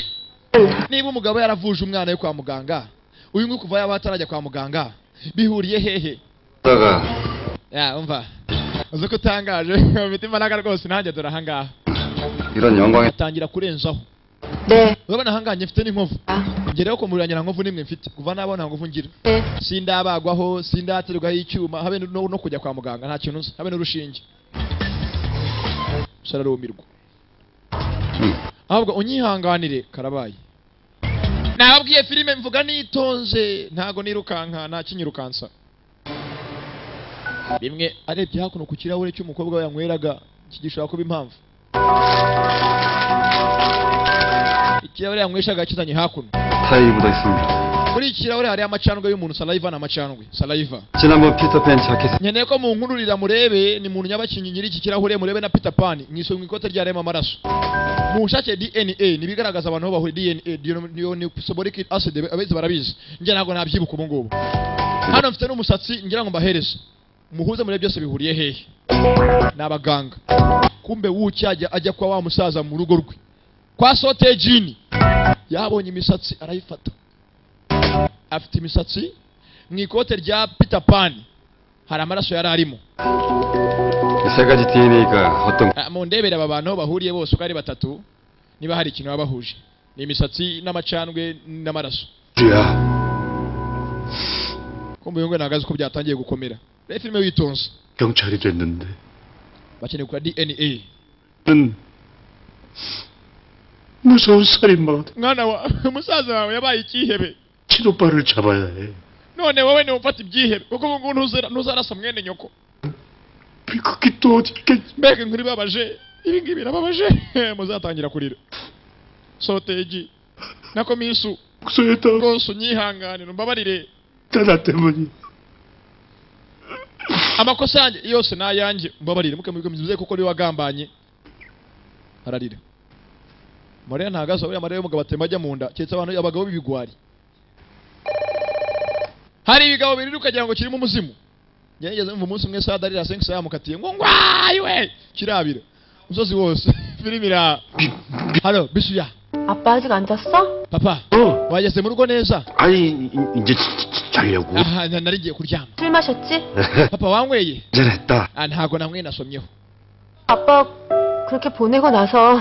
[SPEAKER 1] niba umugabo yaravuje umwana we kwa muganga uyu nguyu kuva yaba atarajya kwa muganga bihuriye hehe
[SPEAKER 5] 그러다가
[SPEAKER 1] ya umva uzi ko utangaje mfite imbaraga rwose nanjye dore ahangaha
[SPEAKER 5] 이런 영광에
[SPEAKER 1] atangira kurenzaho
[SPEAKER 8] 네.
[SPEAKER 1] urabona ahangaha mfite n'inkovu
[SPEAKER 8] 아,
[SPEAKER 1] ngereho ku muriro nta nkovu n'imwe mfite kuva nabo nta nkovu ngira
[SPEAKER 8] 네.
[SPEAKER 1] sindabagwaho sindaterwaho icyuma habe no, no kujya kwa muganga nta kintu nzi habe n'urushinge gusa ararumirwa ahubwo unyihanganire karabaye nababwiye filime mvuga nitonze ntago nirukanka nta kinyirukansa bimwe arebye hakuno ku kirahure cy'umukobwa we yanyweraga iki gishobora kuba impamvu ikirahure yanyweshaga yakizanye hakuno
[SPEAKER 5] 타일이 묻어 있습니다.
[SPEAKER 1] muri iki kirahure hariho amacandwe y'umuntu salaiva ni amacandwe salaiva
[SPEAKER 5] 지난번 피터팬 자켓
[SPEAKER 1] nkeneye ko munkururira murebe ni muntu nyabakingi nyiri iki kirahure murebe na peter pan mwisomwa ikote ryarema amaraso munshake dna ni ibigaragaza abantu aho bahuriye dna diyo- diyo- ni soboric acid abezi barabizi njye ntabwo nabyibuka ubu ngubu hano mfite n'umusatsi ngira ngo mbahereze muhuze muri byose bihuriye hehe ni abaganga kumbe wuki ajya ajya kwa wa musaza mu rugo rwe kwa sote jini yabonye imisatsi arayifata afite imisatsi mu ikote rya peter pan hari amaraso yari arimo
[SPEAKER 5] 세 가지 DNA가 어떤
[SPEAKER 1] Ah, mundebere aba bantu aho bahuriye bose uko ari batatu niba hari ikintu baba bahuje ni imisatsi n'amacandwe n'amaraso
[SPEAKER 5] 야
[SPEAKER 1] kumbe uyu nguyu nagazi ko byatangiye gukomera rero filime witonze
[SPEAKER 7] 경찰이 됐는데
[SPEAKER 1] bakeneye kugura dna
[SPEAKER 7] 는 무서운 살인마가 돼.
[SPEAKER 1] mwana wa umusaza wawe yabaye icyihebe
[SPEAKER 7] 친오빠를 잡아야 해
[SPEAKER 1] none wowe niwe ufata ibyihebe kuko ubu ngubu ntuzara- ntuzarasa mwene nyoko
[SPEAKER 7] 비극이 또 어디 있겠지
[SPEAKER 1] mbega inkuru ibabaje ibi ngibi birababaje muzatangira kurira soteji nako minsu
[SPEAKER 7] 목소리에 따라
[SPEAKER 1] rwose unyihanganire umbabarire
[SPEAKER 7] 나 때문이
[SPEAKER 1] amakosa yanjye yose ni ayanjye mbabarire muke mubikomeze kuko niwe wagambanye ararira mariya ntagaza buriya mariya y'umugabo atemba ajya mu nda keretse abantu abagabo b'ibigwari hari ibigabo bibiri ukagira ngo kirimo umuzimu gerageza mva umunsi umwe sada arira sengi yamukatiye ngo ngwayi we kirabira umusozi wose filimi ira halo bisuya
[SPEAKER 8] 아빠 아직 안 잤어?
[SPEAKER 1] papa
[SPEAKER 7] 어
[SPEAKER 1] wageze mu rugo neza
[SPEAKER 7] 아니 이- 이- 이제 자- 자- 자려고
[SPEAKER 1] aha na- nari ngiye kuryama
[SPEAKER 8] 술 마셨지?
[SPEAKER 1] papa wanyweye
[SPEAKER 7] 잘했다
[SPEAKER 1] ah ntabwo namwe nasomyeho
[SPEAKER 8] 아빠 그렇게 보내고 나서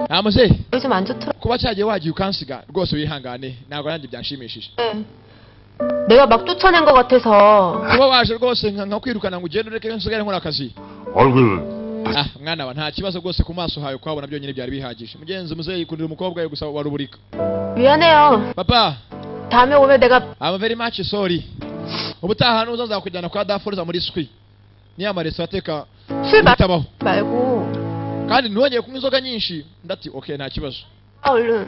[SPEAKER 1] namuze
[SPEAKER 8] 요즘 안 좋더라.
[SPEAKER 1] kuba cyagiye wagiye ukansiga rwose wihangane ntabwo nanjye byanshimishije
[SPEAKER 8] 내가 막 쫓아낸 것 같아서
[SPEAKER 1] kuba waje rwose nka nka kwirukana ngo ugende ureke nsigare nkora akazi
[SPEAKER 7] 얼굴
[SPEAKER 1] ah mwana wa nta kibazo rwose ku maso hawe kuhabona byonyine byari bihagije mugenzi muzeyi kundira umukobwa we gusa wa ruburika
[SPEAKER 8] 미안해요.
[SPEAKER 1] papa
[SPEAKER 8] 다음에 오면 내가
[SPEAKER 1] I'm very much sorry ubutaha nuza nzakujyana kwa daforuza muri swi niya maresitora ateka
[SPEAKER 8] 술 마...
[SPEAKER 1] bitabaho
[SPEAKER 8] 말고
[SPEAKER 1] kandi ntiwongeye kunywa inzoga nyinshi ndati okay nta kibazo
[SPEAKER 8] 아, 얼른.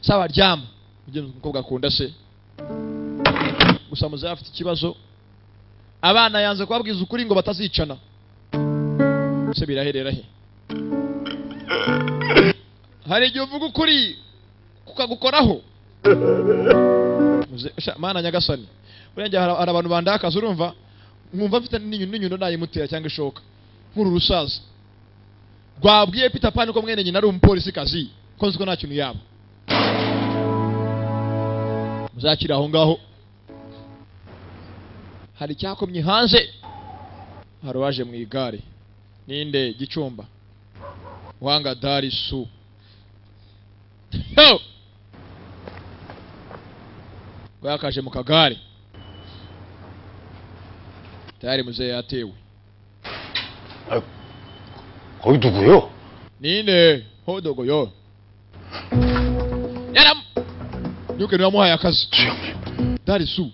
[SPEAKER 1] sawa ryama mugenzi umukobwa akunda se gusa muzehe afite ikibazo abana yanze kubabwiza ukuri ngo batazicana se biraherera he hari igihe uvuga ukuri kukagukoraho Muze- sha, mana nyagasani buriya ngiye hari hari abantu bandakaza urumva nkumva mfite n'inyundo n'inyundo nayimutera cyangwa ishoka nk'uru rusaza rwabwiye peter pan ko mwene nyina ari umupolisi kazi ko nzi ko nta kintu yaba muzakira aho ngaho hari icyakomye hanze hari uwaje mu igare ninde gicumba wanga dari su Yo! bwakaje mu kagare tayari muzehe yatewe
[SPEAKER 7] 거기 누구요?
[SPEAKER 1] ninde hodogoyo yaram yuke niwamuhaye akazi dari su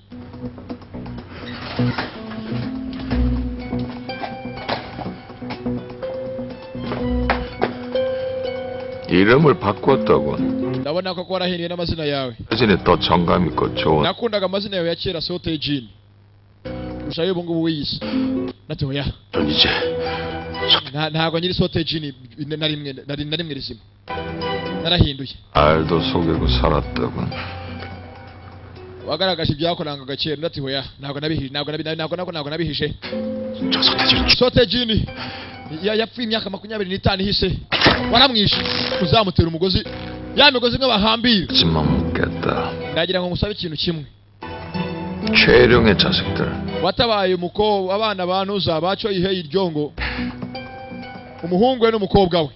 [SPEAKER 3] 이름을 바꿨다고
[SPEAKER 1] ndabona ko warahiriye n'amazina yawe
[SPEAKER 3] 사진에 더 정감 있고 좋은
[SPEAKER 1] nakundaga amazina yawe ya kera sote jini gusa y'ubu ngubu wiyise natoya
[SPEAKER 7] 전 이제
[SPEAKER 1] Nta- ntabwo nyiri sote jini na rimwe nari- na rimwe rizima narahinduye
[SPEAKER 3] 알도 속이고 살았다고
[SPEAKER 1] wagaragaje ibyakorangaga kera ndati hoya ntabwo nabihije ntabwo nabi- ntabwo ntabwo ntabwo nabihishe
[SPEAKER 7] 저 서태지를 죽
[SPEAKER 1] sote jini ya- yapfuye imyaka makumyabiri n'itanu ihise waramwishe uzamutera umugozi ya migozi imwe bahambira
[SPEAKER 3] 하지마 묻겠다
[SPEAKER 1] ndagira ngo ngusabe ikintu kimwe
[SPEAKER 3] 최룡의 자식들
[SPEAKER 1] watabaye umukobwa abana ba ntuza baco iheye iryongo umuhungu we n'umukobwa we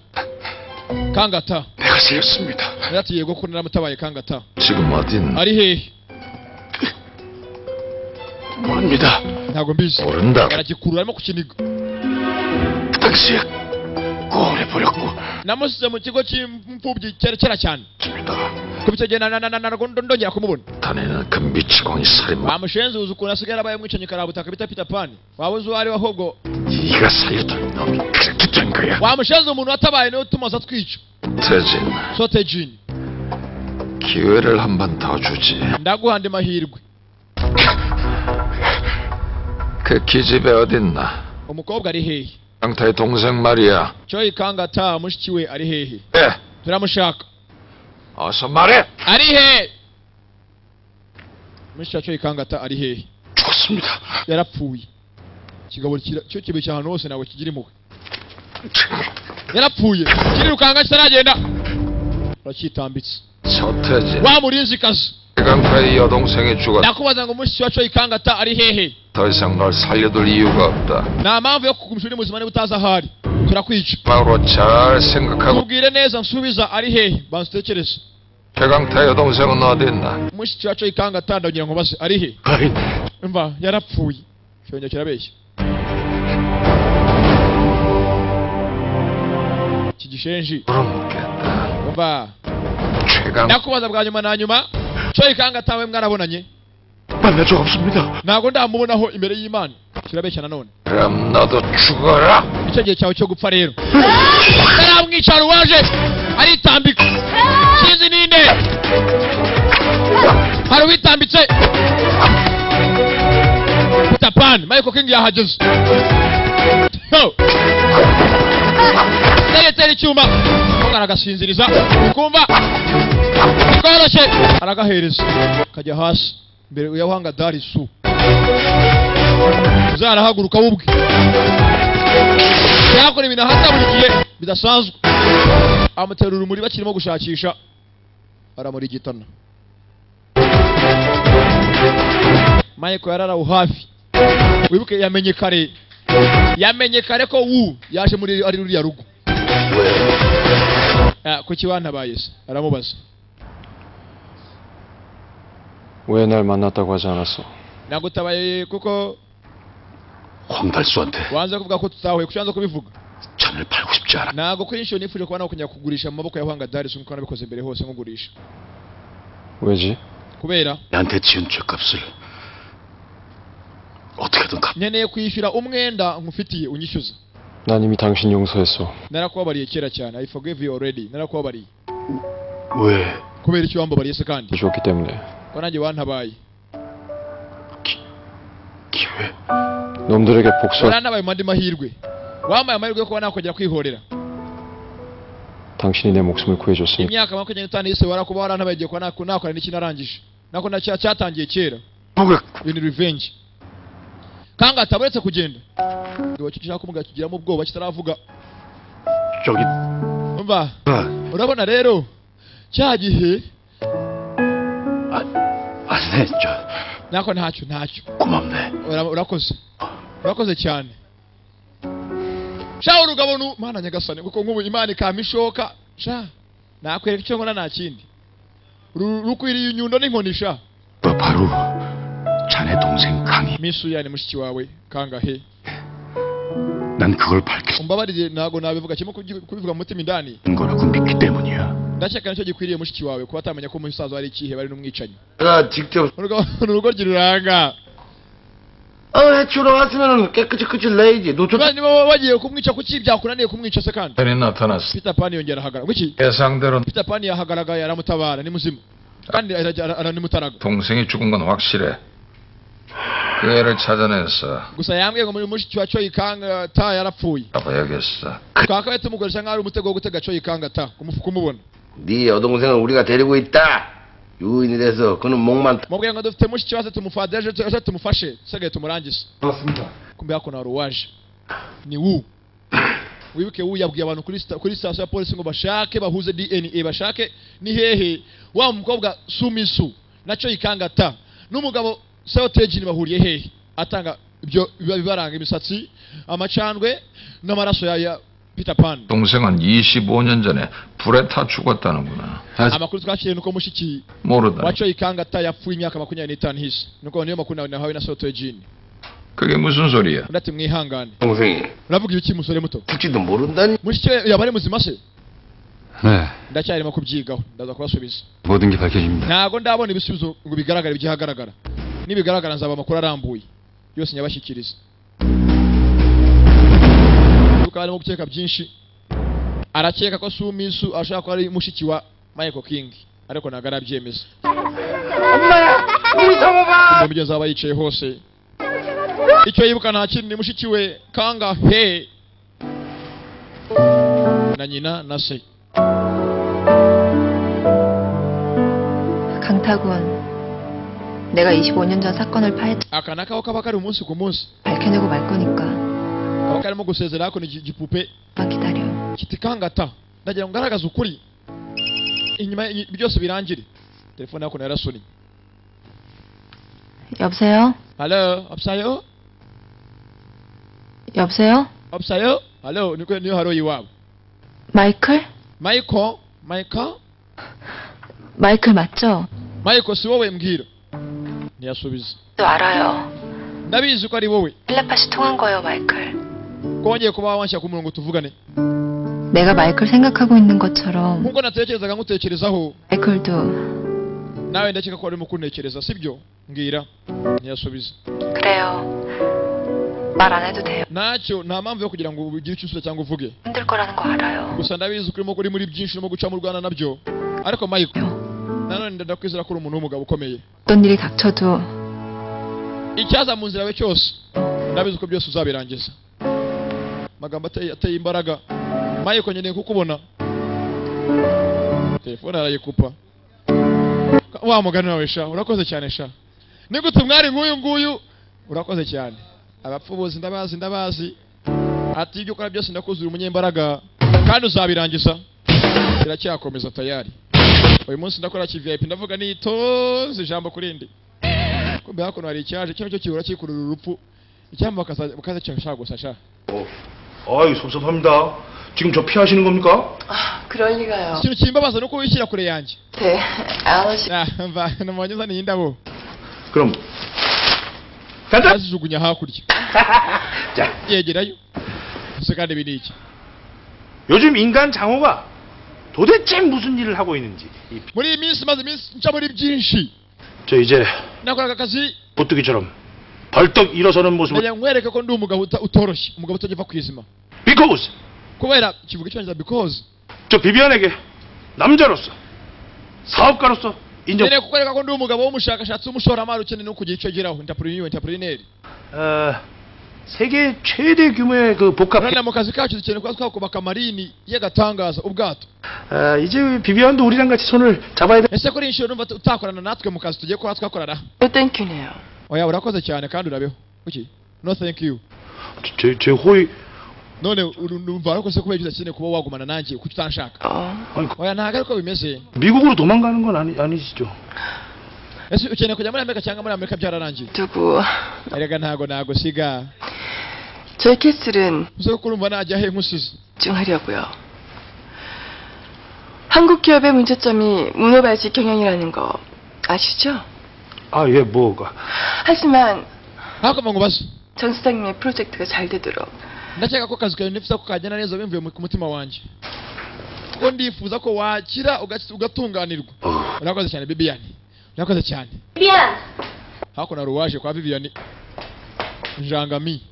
[SPEAKER 1] kangata
[SPEAKER 7] 내가 살렸습니다
[SPEAKER 1] yarati yego ko naramutabaye kangata
[SPEAKER 3] 지금 어딘
[SPEAKER 1] ari hehe
[SPEAKER 7] 모릅니다
[SPEAKER 1] ntabwo mbizi
[SPEAKER 3] 모른다
[SPEAKER 1] aragikurura arimo kukiniga
[SPEAKER 7] 그 당시에 꺼내버렸고
[SPEAKER 1] namusize mu kigo cy'imfubyi kera kera cyane
[SPEAKER 7] 습니다
[SPEAKER 1] kuba icyo gihe na- na- na- na- ntabwo ndo- ndongera kumubona
[SPEAKER 3] 다니는 그 미치광이 살인마
[SPEAKER 1] bamushenze uzi ukuntu asigaye arabaye umwicanyi karabutaka bita peter pan waba uzi uwo ari we ahubwo
[SPEAKER 7] 네가 살렸던 놈이 그렇게 된 거야
[SPEAKER 1] wamushenze umuntu watabaye niwe utuma aza atwica
[SPEAKER 3] 태진
[SPEAKER 1] sote jini
[SPEAKER 7] 기회를 한 번 더 주지.
[SPEAKER 1] ndaguhande mahirwe
[SPEAKER 7] 그 기집애 어딨나?
[SPEAKER 1] umukobwa ari hehe
[SPEAKER 7] 양타의 동생 말이야.
[SPEAKER 1] coyi kangata mushiki we ari hehe
[SPEAKER 7] 예,
[SPEAKER 1] turamushaka
[SPEAKER 7] 어서 말해.
[SPEAKER 1] ari hehe mushiki wa coyi kangata ari hehe
[SPEAKER 7] 죽었습니다.
[SPEAKER 1] yarapfuye ikigabo kira- cyo kibe cy'ahantu hose ntabwo kigira impuhwe yarapfuye kirirukanga kitaragenda aracyitambitse
[SPEAKER 7] 서태지.
[SPEAKER 1] wa murinzikazi
[SPEAKER 7] 강타의 여동생이 죽었다.
[SPEAKER 1] ndakubaza ngo mushiki wa coyi kangata ari hehe
[SPEAKER 7] 더 이상 널 살려둘 이유가 없다.
[SPEAKER 1] nta mpamvu yo kugumisha uri muzima niba utazi aho ari turakwica
[SPEAKER 7] 마으로 잘 생각하고
[SPEAKER 1] tubwire neza nsubiza ari hehe bansutekereze
[SPEAKER 7] 최강타의 여동생은 어딨나?
[SPEAKER 1] mushiki wa coyi kangata ndagira ngo mbaze ari hehe
[SPEAKER 7] 아이,
[SPEAKER 1] mva yarapfuye cyongera kirabeshya iki gishenji
[SPEAKER 7] 부러먹겠다.
[SPEAKER 1] mva
[SPEAKER 7] 최강
[SPEAKER 1] ndakubaza bwa nyuma na nyuma coyi kangata we mwarabonanye
[SPEAKER 7] 만난 적 없습니다.
[SPEAKER 1] ntabwo ndamubonaho imbere y'imana kirabeshya nanone
[SPEAKER 7] 그럼 너도 죽어라.
[SPEAKER 1] icyo gihe cyawe cyo gupfa rero taramwicara uwaje aritambika sinzi ninde hari uwitambitse tapani michael king yahageze Yo! teretera icyuma muganga aragasinziriza ukumva bikoroshye aragahereza kajya hasi mbere uyawanga dari su uzarahaguruka wubwe yakora ibintu ahata buri gihe bidasanzwe amutera urumuri bakirimo gushakisha baramurigitana michael yari araho hafi wibuke yamenye kare yamenye kare ko wu yaje muri ari ruriya rugo Ah, kuki wantabaye se aramubaza
[SPEAKER 5] 왜 날 만났다고 하지 않았어?
[SPEAKER 1] nagutabaye kuko
[SPEAKER 7] 황달수한테
[SPEAKER 1] wanze kuvuga ko tutahuye kuki wanze kubivuga
[SPEAKER 7] 잔을 팔고 싶지 않아.
[SPEAKER 1] ntabwo kuri inshuro nifuje kuba nawe kujya kugurisha mu maboko ya Hwanga Darius nk'uko nabikoze mbere hose nkugurisha
[SPEAKER 5] 왜지?
[SPEAKER 1] kubera
[SPEAKER 7] 나한테 지은 죄값을 어떻게든 갚.
[SPEAKER 1] nkeneye kwishyura umwenda nkufitiye unyishyuza
[SPEAKER 5] 난 이미 당신 용서했어.
[SPEAKER 1] narakubabariye kera cyane I forgive you already narakubabariye
[SPEAKER 7] 왜?
[SPEAKER 1] kubera icyo wambabariye se kandi
[SPEAKER 5] 좋기 때문에.
[SPEAKER 1] ko nanjye wantabaye
[SPEAKER 7] 기회.
[SPEAKER 5] 놈들에게 복수할
[SPEAKER 1] warantabaye mu andi mahirwe wampaye amahirwe yo kuba nakongera kwihorera
[SPEAKER 5] 당신이 내 목숨을 구해줬으니
[SPEAKER 1] imyaka makumyabiri n'itanu yise warakuba warantabaye igihe kuba naku- nakora n'iki narangije nako na cya- cyatangiye kera
[SPEAKER 7] 뭐가
[SPEAKER 1] you need revenge kangata uretse kugenda ngo kishaka kumuga kigiramo ubwoba kitaravuga
[SPEAKER 7] 저기
[SPEAKER 1] umva
[SPEAKER 7] 아,
[SPEAKER 1] urabona rero cya gihe
[SPEAKER 7] 아네 저
[SPEAKER 1] nako ntacyo ntacyo
[SPEAKER 7] 고맙네.
[SPEAKER 1] Ura- urakoze urakoze cyane sha urugabo nu mana nyagasani kuko nk'ubu imana ikama ishoka sha nakwereka icyo nkora nta kindi Ru- rukwiriye inyundo n'inkoni sha
[SPEAKER 7] 너 바로 자네 동생 강희.
[SPEAKER 1] misu yani mushiki wawe kangahe
[SPEAKER 7] 난 그걸 밝힌
[SPEAKER 1] umbabarire ntabwo nabivuga kimwe kugi- kubivuga mu mutima indani
[SPEAKER 7] 거라고 믿기 때문이야.
[SPEAKER 1] ndakeka nicyo gikwiriye mushiki wawe kuba atamenya ko umusaza we ari ikihe bari n'umwicanyi
[SPEAKER 2] 내가 직접
[SPEAKER 1] urugo urugo giruranga
[SPEAKER 2] 어, 해치우러 왔으면 깨끗이 끝을 내야지. 너 저...
[SPEAKER 1] niba bagiye kumwica kuki byakunaniye kumwica se kandi
[SPEAKER 7] 전이 나타났어.
[SPEAKER 1] peter pan yongera ahagarara kuki
[SPEAKER 7] 예상대로
[SPEAKER 1] peter pan yahagaragaye aramutabara ni muzima kandi arajya- ara- aranimutaraga
[SPEAKER 7] 동생이 죽은 건 확실해. 그 애를 찾아내서
[SPEAKER 1] gusa yambwiye ngo muri mushiki wa coyikanga ta yarapfuye
[SPEAKER 7] 잡아야겠어.
[SPEAKER 1] twakabaye tumugurisha nk'aho ari umutego wo gutega coyikanga ta kumu- kumubona
[SPEAKER 2] 네 여동생을 우리가 데리고 있다. 유인이 돼서 그는 목만
[SPEAKER 1] mubwiye ngo dufite mushiki wacu tumufadeje aje tumufashe dusigaye tumurangize
[SPEAKER 4] 그렇습니다.
[SPEAKER 1] kumbe hakuno hari uwaje ni wu wibuke wu yabwiye abantu kuri sta- kuri sitasiyo ya polisi ngo bashake bahuze dna bashake ni hehe wa mukobwa sumisu na coyikanga ta n'umugabo sewotegini bahuriye hehe atanga ibyo biba bibaranga imisatsi amacandwe n'amaraso ya ya peter pan
[SPEAKER 3] 동생은 25년 전에 불에 타 죽었다는구나. 다시
[SPEAKER 1] amakuru twakiriye nuko mushiki
[SPEAKER 3] 모르다.
[SPEAKER 1] waco ikangata yapfuye imyaka makumyabiri n'itanu ihise nuko niyo makuru nawe nahawe na soto jini
[SPEAKER 3] 그게 무슨 소리야?
[SPEAKER 1] undi ati mwihangane
[SPEAKER 2] 동생이
[SPEAKER 1] uravuga ibiki musore muto
[SPEAKER 2] 죽지도 모른다니.
[SPEAKER 1] mushiki we yaba ari muzima se
[SPEAKER 5] 네
[SPEAKER 1] ndacyarimo kubyigaho ndaza kubasubiza
[SPEAKER 5] 모든 게 밝혀집니다.
[SPEAKER 1] ntabwo ndabona ibisubizo ngo bigaragare by'ahagaragara nibigaragara nzaba amakuru arambuye yose nyabashyikiriza kuko harimo gukeka byinshi arakeka ko sumisu ashobora kuba ari mushiki wa michael king ariko ntabwo arabyemeza
[SPEAKER 4] 엄마야 우리 성호 봐
[SPEAKER 1] mu bigezi aba yicaye hose icyo yibuka nta kindi ni mushiki we kanga he na nyina na se
[SPEAKER 6] 강타군, 내가 25년 전 사건을 파헤
[SPEAKER 1] aka ni akabo kaba kari umunsi ku munsi
[SPEAKER 6] 밝혀내고 말 거니까
[SPEAKER 1] kaba karimo gusezera ariko ni igi- igipupe
[SPEAKER 6] 만 기다려.
[SPEAKER 1] kiti kangata ndagira ngo ngaragaze ukuri inyuma y- byose birangire telefone yako narasuni
[SPEAKER 6] 여보세요?
[SPEAKER 1] halo absayo
[SPEAKER 6] 여보세요?
[SPEAKER 1] absayo halo nikwe niyo haro iwabo
[SPEAKER 6] 마이클?
[SPEAKER 1] michael michael
[SPEAKER 6] 마이클 맞죠?
[SPEAKER 1] michael si wowe mbwira ntiyasubiza
[SPEAKER 6] 저 알아요.
[SPEAKER 1] ndabizi ko ari wowe
[SPEAKER 6] 필라파시 통한 거예요, 마이클.
[SPEAKER 1] ko wongeye kuba wanshaka ku murongo tuvugane
[SPEAKER 6] 내가 마이클 생각하고 있는 것처럼
[SPEAKER 1] nkuko natekerezaga nkutekerezaho
[SPEAKER 6] 마이클도
[SPEAKER 1] nawe ndakeka ko warimo kuntekereza sibyo mbwira ntiyasubiza
[SPEAKER 6] 그래요. 말 안 해도 돼요.
[SPEAKER 1] ntacyo nta mpamvu yo kugira ngo ugire icyo usubiza cyangwa uvuge
[SPEAKER 6] 힘들 거라는 거 알아요.
[SPEAKER 1] gusa ndabizi ko urimo kuri muri byinshi urimo guca mu rwanda nabyo ariko michael nanone ndakwizera ko uri umuntu w'umugabo ukomeye
[SPEAKER 6] 어떤 일이 닥쳐도
[SPEAKER 1] icyaza mu nzira yawe cyose ndabizi ko byose uzabirangiza amagambo ateye, ateye imbaraga michael nkeneye kukubona telefone arayikupa wa mugani wawe sha urakoze cyane sha nigute umwari nk'uyu nguyu urakoze cyane abapfubuzi ndabazi ndabazi ati ibyo ukora byose ndakuzura umunyembaraga kandi uzabirangiza kiracyakomeza tayari uyu munsi ndakora kivip ndavuga nitonze ijambo kurindi kumbe hakuno hari icyaje kino cyo kibura kikurura urupfu icyambo bakaza bakaza cyashaka gusa sha
[SPEAKER 4] 아유 섭섭합니다 지금 저 피하시는 겁니까?
[SPEAKER 6] 그럴 리가요.
[SPEAKER 1] ikintu kimbabaza nuko wishyira kure yanjye
[SPEAKER 6] 네, 아저씨.
[SPEAKER 1] Ah, mva namubonye uzaniye indabo
[SPEAKER 4] 그럼 간다
[SPEAKER 1] azijugunya hakurya
[SPEAKER 4] 자
[SPEAKER 1] yegerayo ese kandi ibi ni iki
[SPEAKER 4] 요즘 인간 장호가 도대체 무슨 일을 하고 있는지 이-
[SPEAKER 1] muri iyi minsi maze iminsi nca muri byinshi
[SPEAKER 4] 저 이제
[SPEAKER 1] nakoraga akazi
[SPEAKER 4] 보뚜기처럼 벌떡 일어서는 모습을
[SPEAKER 1] ndagira ngo nkwereke ko ndi umugabo uta- utoroshye umugabo utagiva ku izima
[SPEAKER 4] because
[SPEAKER 1] kubera kivuga icyongereza because
[SPEAKER 4] 저 비비안에게 남자로서 사업가로서 인정
[SPEAKER 1] nkeneye kukwereka ko ndi umugabo w'umushakashatsi w'umushoramari ukeneye no kugira icyo ageraho intapuriniyo intapurinieri
[SPEAKER 4] 어, 세계 최대 규모의 그 복합
[SPEAKER 1] urabona mu kazi kacu dukeneye kuba twakubaka marini y'agatangaza ubwato
[SPEAKER 4] 아, 이제 비비안도 우리랑 같이 손을 잡아야 돼.
[SPEAKER 1] ese kuri iyi nshuro numva utakorana natwe mu kazi tugiye kuba twakorana
[SPEAKER 6] 땡큐네요.
[SPEAKER 1] oya urakoze cyane kandi urabeho kuki no thank you
[SPEAKER 4] 제, 제 호의
[SPEAKER 1] none uru- numva ariko se kubera ibyo udakeneye kuba wagumana nanjye kuki utanshaka
[SPEAKER 6] 어,
[SPEAKER 4] 아니, 그-
[SPEAKER 1] oya ntabwo ariko bimeze
[SPEAKER 4] 미국으로 도망가는 건 아니, 아니시죠?
[SPEAKER 1] ese ukeneye kujya muri amerika cyangwa muri amerika byararangiye
[SPEAKER 6] 누구?
[SPEAKER 1] erega ntago nagusiga
[SPEAKER 6] 저희 캐슬은
[SPEAKER 1] uze ko urumva najya he nkusize
[SPEAKER 6] 집중하려고요. 한국 기업의 문제점이 문어발식 경영이라는 거 아시죠?
[SPEAKER 4] 아, 예, 뭐가.
[SPEAKER 6] 하지만
[SPEAKER 1] hakomba ngo ubaze
[SPEAKER 6] 전 수장님의 프로젝트가 잘 되도록
[SPEAKER 1] ndakeka ko akazi kawe nifuza ko kagenda neza bimvuye mu- ku mutima wanjye ko ndifuza ko wakira uga- ugatunganirwa urakoze cyane bibiyani urakoze cyane hakuno hari uwaje kwa bibiyani njangami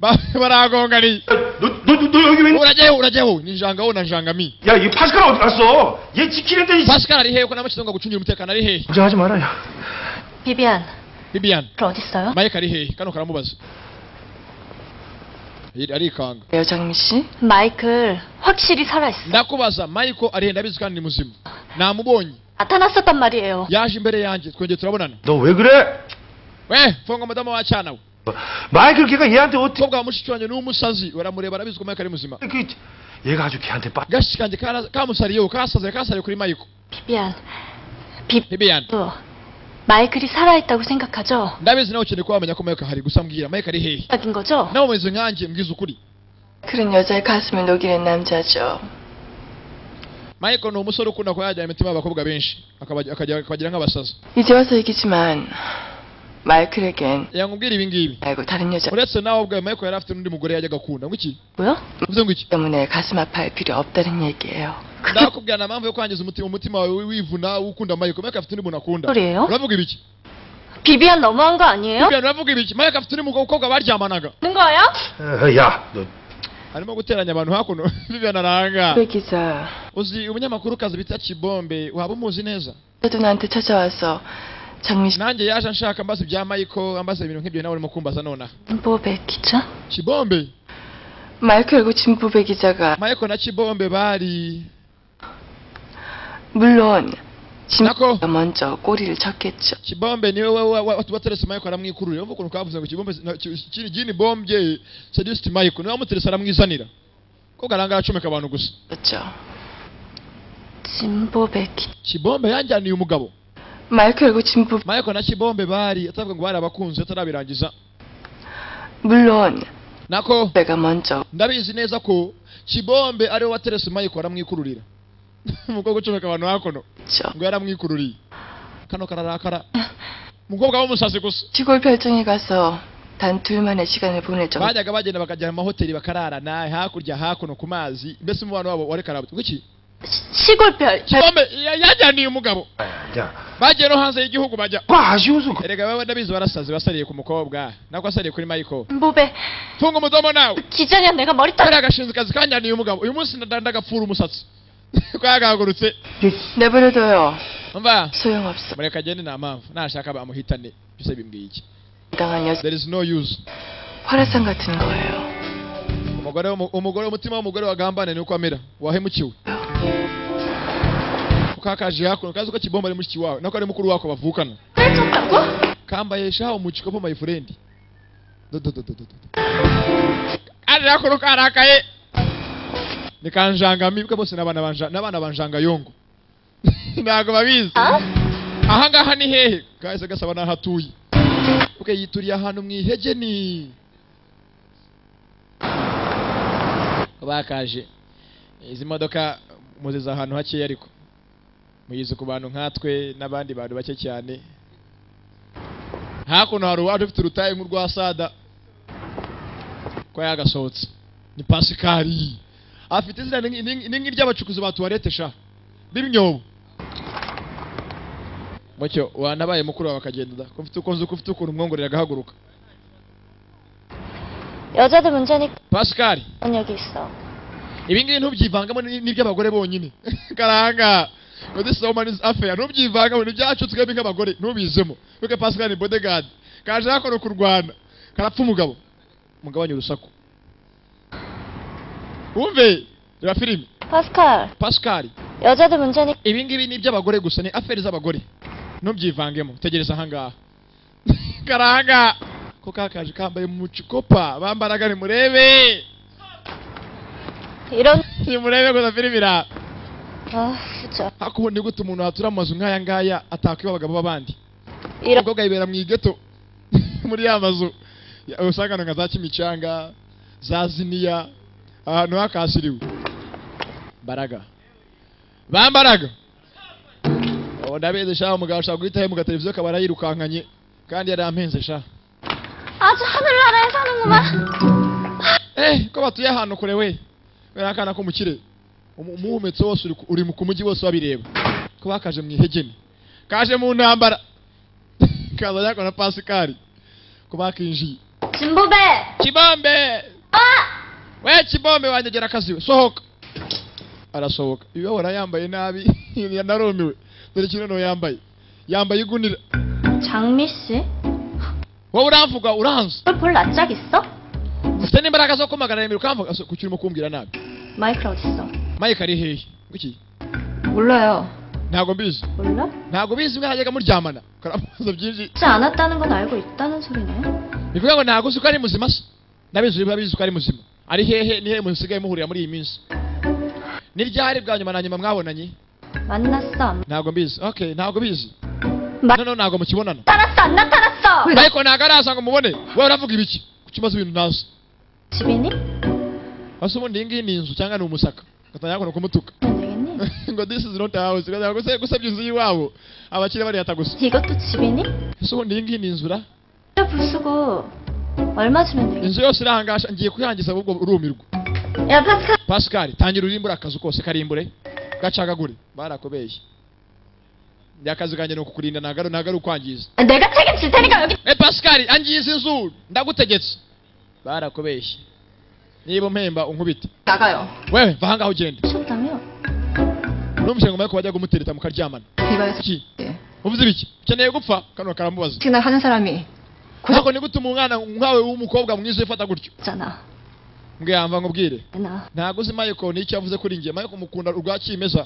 [SPEAKER 1] Ba- baragongani
[SPEAKER 4] 너, 너, 너, 너 여기 왜?
[SPEAKER 1] urajyaho urajyaho ni njangabo na njangami
[SPEAKER 4] 야, 이 파스칼 어디 갔어? 얘 지키는데 이
[SPEAKER 1] pascal ari hehe ko nawe kitunga gucungira umutekano ari hehe
[SPEAKER 4] 걱정하지 말아요.
[SPEAKER 8] 비비안,
[SPEAKER 1] bibiyani
[SPEAKER 8] 그 어딨어요?
[SPEAKER 1] mike ari hehe kano karamubaza Ari- arikanga
[SPEAKER 6] 여정미 씨
[SPEAKER 8] 마이클 확실히 살아있어.
[SPEAKER 1] ndakubaza michael ari hehe ndabizi kandi ni muzima namubonye
[SPEAKER 8] 나타났었단 말이에요.
[SPEAKER 1] yaje imbere yanjye twongeye turabonana
[SPEAKER 4] 너 왜 그래?
[SPEAKER 1] we funga madamu wa cyana we
[SPEAKER 4] 마이클 걔가 얘한테 어떻게
[SPEAKER 1] umukobwa wa mushiki wanjye ni umusazi baramureba arabizi ko mike ari muzima
[SPEAKER 4] 그 얘가 아주 걔한테 빠.
[SPEAKER 1] gashi kanjye kara- kamusariyeho kasaze kasariye kuri michael
[SPEAKER 8] 비비안, 비,
[SPEAKER 1] bibiyani
[SPEAKER 8] 어, 마이클이 살아있다고 생각하죠?
[SPEAKER 1] ndabizi nawe ukeneye kuba wamenya ko mike ahari gusa mbwira mike ari hehe
[SPEAKER 8] 인 거죠?
[SPEAKER 1] nawe umeze nkanjye mbwiza ukuri
[SPEAKER 6] 그런 여자의 가슴을 녹이는 남자죠.
[SPEAKER 1] michael ni umusore ukunda kuba yajyana imitima y'abakobwa benshi akabaj- akajya- akabagira nk'abasazi
[SPEAKER 6] 이제 와서 얘기지만 마이클에겐
[SPEAKER 1] yakubwira ibi ngibi
[SPEAKER 6] 말고 다른 여자
[SPEAKER 1] uretse nawe ubwawe michael yari afite n'undi mugore yajyaga akunda ngo iki
[SPEAKER 8] 뭐요?
[SPEAKER 1] uvuze ngo iki
[SPEAKER 6] 때문에 가슴 아파할 필요 없다는 얘기예요.
[SPEAKER 1] ndakubwira nta mpamvu yo kwangiza umutima umutima wawe wivuna ukunda michael mike afite undi muntu akunda
[SPEAKER 8] 소리예요?
[SPEAKER 1] uravuga ibiki
[SPEAKER 8] 비비안 너무한 거 아니에요?
[SPEAKER 1] bibiyani uravuga ibiki mike afite undi mukobwa baryamanaga
[SPEAKER 8] 있는 거예요?
[SPEAKER 4] 야, 너
[SPEAKER 1] arimo guteranya abantu hakuno Vivian aranga
[SPEAKER 8] 왜 기자
[SPEAKER 1] uzi umunyamakuru bita kibombe waba umuzi neza
[SPEAKER 8] 그래도 나한테 찾아와서 장미식
[SPEAKER 1] nanjye yaje anshaka ambaza ibya mayiko ambaza ibintu nk'ibyo nawe urimo kumbaza nonaha
[SPEAKER 8] 진보배 기자?
[SPEAKER 1] kibombe
[SPEAKER 8] 마이크 열고 진보배 기자가
[SPEAKER 1] mayiko na kibombe bari
[SPEAKER 8] 물론
[SPEAKER 1] 나코.
[SPEAKER 8] 진보가 먼저 꼬리를 쳤겠죠.
[SPEAKER 1] kibombe niwe wa- wa- wa- waterese mayiko aramwikururira urumva ukuntu kavuze ngo kibombe na- ki- kiri jini bombye sadisiti mayiko niwe wamuterese aramwizanira ko garanga aracomeka abantu gusa
[SPEAKER 8] 진보배 기
[SPEAKER 1] kibombe yanjyaniye umugabo
[SPEAKER 8] 마이크 열고 진보
[SPEAKER 1] mayiko na kibombe bari atavuga ngo bari abakunzi atarabirangiza
[SPEAKER 8] 물론
[SPEAKER 1] nako
[SPEAKER 8] 내가 먼저
[SPEAKER 1] ndabizi neza ko kibombe ariwe waterese mayiko aramwikururira umukobwa ucomeka abantu hakono
[SPEAKER 8] 죠
[SPEAKER 1] ngo yaramwikururiye kano kararakara umukobwa w'umusazi gusa
[SPEAKER 8] 시골 별장에 가서 단 둘만의 시간을 보낼 정도.
[SPEAKER 1] bajyaga bagenda bakajya mu mahoteli bakararana hakurya hakuno ku mazi mbese umubano wabo wari karabutse iki
[SPEAKER 8] 시골 별
[SPEAKER 1] kibombe ya- yajyaniye umugabo bagiye no hanze y'igihugu bajya
[SPEAKER 9] 와 아쉬워서
[SPEAKER 1] erega baba ndabizi warasaze wasariye ku mukobwa nako asariye kuri mayiko
[SPEAKER 8] 진보배
[SPEAKER 1] tunga umudomo nawe
[SPEAKER 8] 기자냐 내가 머리
[SPEAKER 1] kariya agashinzwe kazi kanjyaniye umugabo uyu munsi nda- ndagapfura umusatsi ko yagahagurutse
[SPEAKER 8] 내버려둬요
[SPEAKER 1] umva
[SPEAKER 8] 소용없어
[SPEAKER 1] mureka agende nta mpamvu nashaka bamuhitane byose bimbwiye iki
[SPEAKER 8] 당한 여자
[SPEAKER 1] there is no use
[SPEAKER 8] 화라산 같은 거예요
[SPEAKER 1] umugore w'umu- umugore umutima w'umugore wagambane nuko amera wahemukiwe ukakaje hakuno kazi ko kibomba ari mushiki wawe nako ari mukuru wako bavukana kambaye shaho mu gikopo my friend Do, do, do, do, do, do. ari hakuno karakaye nikanjanga mibwe bose n'abana banja n'abana banjanga yongo ntabwo babizi aha ngaha ni hehe kahise gasaba n'aho atuye okay, yituriye ahantu mu ihege ni bakaje izi modoka muziza ahantu hakeya ariko muyize ku bantu nkatwe n'abandi bantu bake cyane hakuno hari uwaje ufite urutaye nk'urwa sada ko yagasohotse ni pasikari afite izina ni- ni ni nk'iry'abacukuzi ba tuwarete sha b'imyobo mucyo wanabaye mukuru wawe akagenda da ko mfite uko nzi ko ufite ukuntu umwongorera agahaguruka
[SPEAKER 10] 여자들 문제니까
[SPEAKER 1] pasikari
[SPEAKER 10] 여기 있어.
[SPEAKER 1] ibingibi ntubyivangamo ni- n'iby'abagore bonyine karanga ngo this woman is affair ntubyivangamo nibyacu twebwe nk'abagore ntubizemo kuko pascal ni bodyguard kaje hakora kurwana karapfa umugabo mugabanye urusaku wumve reba filime
[SPEAKER 10] 파스칼,
[SPEAKER 1] pascal
[SPEAKER 10] 여자들 문제니까
[SPEAKER 1] ibingibi ni iby'abagore gusa ni affair z'abagore ntubyivangemo tegereza ahangaha karanga ko kakaje kambaye mu cikopa bambaraga nimurebe
[SPEAKER 10] 이런
[SPEAKER 1] nimurebe gusa filime iraba
[SPEAKER 10] 아 진짜
[SPEAKER 1] hakubundi gute umuntu watura mu mazu nk'aya ngaya atakwiba abagabo b'abandi
[SPEAKER 10] 이런
[SPEAKER 1] umukobwa yibera mu igeto muri ya mazu ya- usanga nka za kimicanga za ziniya ahantu hakasiriwe mbaraga bambaraga ubu ndabizi sha umugabo ashobora guhita mu gateleviziyo kaba arayirukankanye kandi yari ampenze sha
[SPEAKER 10] 아주 하늘 나라에 사는구만.
[SPEAKER 1] eh ko batuye ahantu kure we kubera akana k'umukire umu- umuhumetso wose uri ku- uri mu- ku mujyi wose wabireba ko bakaje mu ihegeni kaje mu ntambara kaza yako na pasikari ko bakinjiye
[SPEAKER 10] 진보배.
[SPEAKER 1] kibombe
[SPEAKER 10] 아
[SPEAKER 1] we kibombe wanyegera akazi sohoka arasohoka iwe yambaye nabi narumiwe dore kino yambaye yambaye igunira
[SPEAKER 10] 장미 씨,
[SPEAKER 1] wowe uramvuga uranzi
[SPEAKER 10] 볼 낯짝 있어?
[SPEAKER 1] ufite n'imbaraga zo kumagarira imbere ukamvuga ku kirimo kumbwira nabi
[SPEAKER 10] 마이클 어디 있어?
[SPEAKER 1] mike ari hehe iki
[SPEAKER 6] 몰라요.
[SPEAKER 1] ntabwo mbizi
[SPEAKER 10] 몰라?
[SPEAKER 1] ntabwo bizi mwajyaga muryamana karamubaza byinshi
[SPEAKER 10] 하지 않았다는 건 알고 있다는 소리네.
[SPEAKER 1] ni ukuvuga ngo ntabwo uzi ko ari muzima se ndabizi uri babizi ko ari muzima ari hehe ni hehe musigaye muhurira muri iyi minsi ni ryari bwa nyuma na nyuma mwabonanye
[SPEAKER 10] 만났어? 안
[SPEAKER 1] ntabgo mbizi okay ntabwo bizi
[SPEAKER 10] Ma-
[SPEAKER 1] noneho ntabwo mukibonana
[SPEAKER 10] 만났어? 안 나타났어?
[SPEAKER 1] ariko ntabwo araza ngo mubone wowe uravuga ibiki kuki umaze ibintu ntazi
[SPEAKER 10] 집이니?
[SPEAKER 1] ese ubundi iyi ngiyi ni inzu cyangwa ni umusaka gatangira kuno kumutuka
[SPEAKER 10] 안 되겠니?
[SPEAKER 1] ngo this is not a house ugasanga guse- gusebya inzu y'iwabo abakire barihata gusa
[SPEAKER 10] 이것도 집이니?
[SPEAKER 1] ese ubundi iyi ngiyi ni inzu ra
[SPEAKER 10] 진짜 불쓰고 얼마 주면 되겠니?
[SPEAKER 1] inzu yose irangasha ngiye kuyangiza ahubwo urumirwa
[SPEAKER 10] 야 파스칼.
[SPEAKER 1] pascal tangira urimbure akazu kose karimbure gacagagure barakubeshye njye akazi kanjye ni ukukurinda ntago ari- ntago ari ukwangiza
[SPEAKER 10] 내가 책임질 테니까 여기.
[SPEAKER 1] e pascal angiza inzu ndagutegetse barakubeshye niba umpemba unkubite
[SPEAKER 6] 나가요.
[SPEAKER 1] wewe va ahangaha ugende
[SPEAKER 10] 미쳤다며?
[SPEAKER 1] ntumushyire ngo ko bajya kumutereta mukaryamana
[SPEAKER 6] 이봐요.
[SPEAKER 1] iki
[SPEAKER 6] 예.
[SPEAKER 1] uvuze ibiki ukeneye gupfa kano karamubaza
[SPEAKER 6] 특히나 하는 사람이
[SPEAKER 1] ntabwo ni gutuma umwana nkawe w'umukobwa mwiza ufata gutyo
[SPEAKER 10] 있잖아.
[SPEAKER 1] mbwiyamba nkubwire
[SPEAKER 10] 나.
[SPEAKER 1] ntabwo uzi mayiko nicyo yavuze kuri njye mayiko mukunda urwa kimeza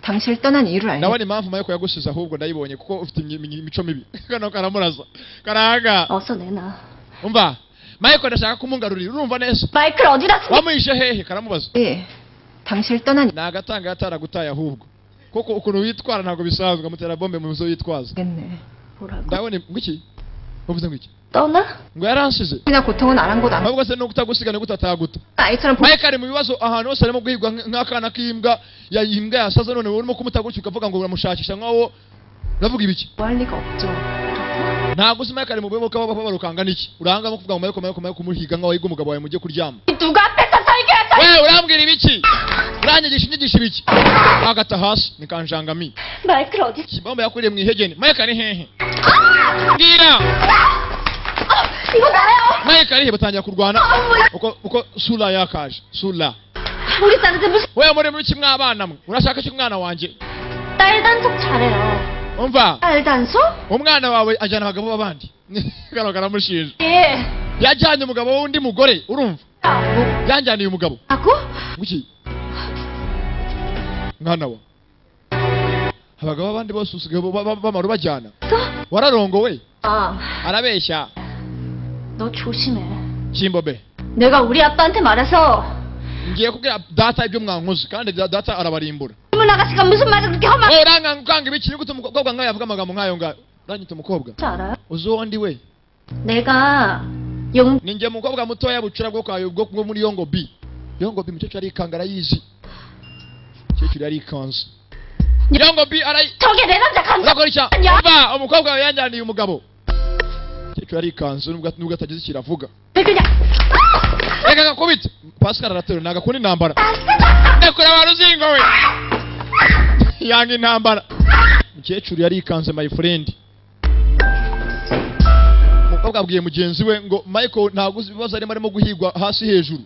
[SPEAKER 6] 당신을 떠난 이유를 알고
[SPEAKER 1] nawe ni impamvu mayiko yagusize ahubwo ndayibonye kuko ufite imi- imi- imico mibi kano karamuraza karanga
[SPEAKER 10] 어서 내놔.
[SPEAKER 1] umva mayiko ndashaka kumungarurira urumva neza
[SPEAKER 10] 마이클 어디다 숨...
[SPEAKER 1] wamuhishe hehe karamubaza
[SPEAKER 6] 예. 당신을 떠난
[SPEAKER 1] ni agatanga yataragutaye ahubwo kuko ukuntu witwara ntabwo bisanzwe amutera bombe mu nzu yitwaza
[SPEAKER 6] 이유겠네.
[SPEAKER 10] 뭐라고?
[SPEAKER 1] ndabona ngwiki uvuze ngwiki
[SPEAKER 10] 떠나?
[SPEAKER 1] ngo yaransize
[SPEAKER 6] 특히나 고통은 아랑곳 안
[SPEAKER 1] ahubwo se ni ukutagusiga ni gutataguta
[SPEAKER 6] 아이처럼 보...
[SPEAKER 1] mike ari mu bibazo ahantu hose arimo guhigwa nk- nk'akana k'imbwa ya imbwa yasaze none wowe urimo kumutagurika ukavuga ngo uramushakisha nkawo uravuga ibiki
[SPEAKER 6] 뭐할 리가 없죠.
[SPEAKER 1] ntabwo uzi mike ari mu bibazo ukaba rukangana iki urangamo kuvuga ngo mayiko mayiko mayiko umuhiga nkawo yiga umugabo wawe mujye kuryama
[SPEAKER 6] 누가 앞에서 살게
[SPEAKER 1] wewe urambwira ibiki uranyigisha inyigisho ibiki agata hasi nikanjangami
[SPEAKER 10] 마이클 어디?
[SPEAKER 1] kibamba yakuriye mu ihegene mike ari hehe mbwira
[SPEAKER 10] 이거 나요.
[SPEAKER 1] mike ari he batangira kurwana
[SPEAKER 10] 아, 뭐야?
[SPEAKER 1] uko uko sura yakaje sura
[SPEAKER 10] 우리 딸한테 무슨
[SPEAKER 1] wewe muri muri kimwe abana mwe urashaka iki umwana wanjye
[SPEAKER 10] 딸 단속 잘해요.
[SPEAKER 1] umva
[SPEAKER 10] 딸 단속?
[SPEAKER 1] umwana wawe ajyana abagabo b'abandi kano karamushinja
[SPEAKER 10] 예.
[SPEAKER 1] yajyanye umugabo w'undi mugore urumva
[SPEAKER 10] 아,
[SPEAKER 1] yanjyaniye umugabo
[SPEAKER 10] 고
[SPEAKER 1] nguki mwana wa abagabo b'abandi bose usigaye ba- ba- bamara ubajyana
[SPEAKER 10] 또?
[SPEAKER 1] wararongowe
[SPEAKER 10] 아,
[SPEAKER 1] arabeshya
[SPEAKER 10] 너 조심해.
[SPEAKER 1] kimbobe
[SPEAKER 10] 내가 우리 아빠한테 말해서
[SPEAKER 1] ngiye kubwira data ibyo mwankoze kandi da- data arabarimbura
[SPEAKER 10] 이문 아가씨가 무슨 말을 그렇게 험하게
[SPEAKER 1] wowe uranganga ibiki ni gute umukobwa nkawe yavuga amagambo nk'ayo ngayo uranyita umukobwa
[SPEAKER 10] 할줄 알아요?
[SPEAKER 1] uzi uwo ndi we
[SPEAKER 10] 내가 용
[SPEAKER 1] ninjye mukobwa mutoya bucura bwo kwawe bwo bwo muri yongo b yongo b mukecuru arikanga arayizi mukecuru yarikanze yongo b arayi
[SPEAKER 10] 저게 내 남자 간사
[SPEAKER 1] urakora icya
[SPEAKER 10] 야.
[SPEAKER 1] va umukobwa wawe yanjyaniye umugabo mukecuru arikanze nubwo nubwo atagize ikintu avuga
[SPEAKER 10] 그냥
[SPEAKER 1] reka agakubite pascal araterura ntabwo akunda intambara rekura abantu uzingo we yanga intambara mukecuru yarikanze my friend umukobwa abwiye mugenzi we ngo michael ntabwo uzi ibibazo arimo arimo guhigwa hasi hejuru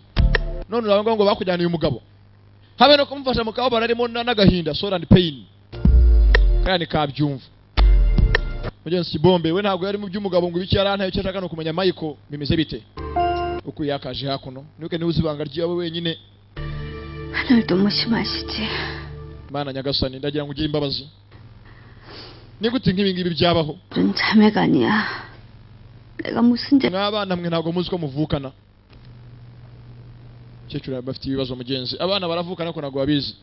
[SPEAKER 1] none urabona ngo bakujyaniye umugabo habe no kumufasha mu kababaro arimo na- n'agahinda sore and pain kaya ni kabyumva mugenzi kibombe we ntabwo yari mu by'umugabo ngo ibiki yarantaye icyo ashaka ni ukumenya michael bimeze bite uko yakaje hakuno nuke niba uzi ibanga ryawe wenyine
[SPEAKER 10] 하늘 너무 심하시지
[SPEAKER 1] mana nyagasani ndagira ngo ugire imbabazi ni gute nk'ibi ngibi byabaho
[SPEAKER 10] 넌 자매가 아니야 내가 무슨 죄
[SPEAKER 1] mw'abana mwe ntabwo muzi ko muvukana umukecuru bafite ibibazo mugenzi abana baravukana ariko ntabwo babizi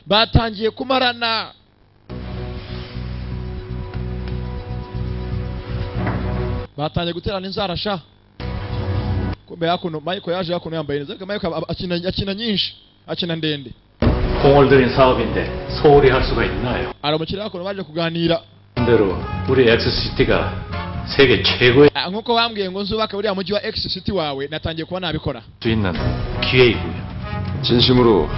[SPEAKER 1] batangiye kumarana batangiye guterana inzara sha kumbe hakuno mayiko yaje hakuno yambaye neza ariko mayiko aba- aba- akina akina nyinshi akina ndende
[SPEAKER 9] 공을 들인 사업인데 소홀히 할 수가 있나요?
[SPEAKER 1] hari umukiriya hakuno baje kuganira
[SPEAKER 9] 반대로 우리 엑스시티가 세계 최고의
[SPEAKER 1] Ah, nk'uko bambwiye ngo nzubake buriya mujyi wa X city wawe natangiye kuba nabikora
[SPEAKER 9] 수 있는 기회이고요.
[SPEAKER 5] 진심으로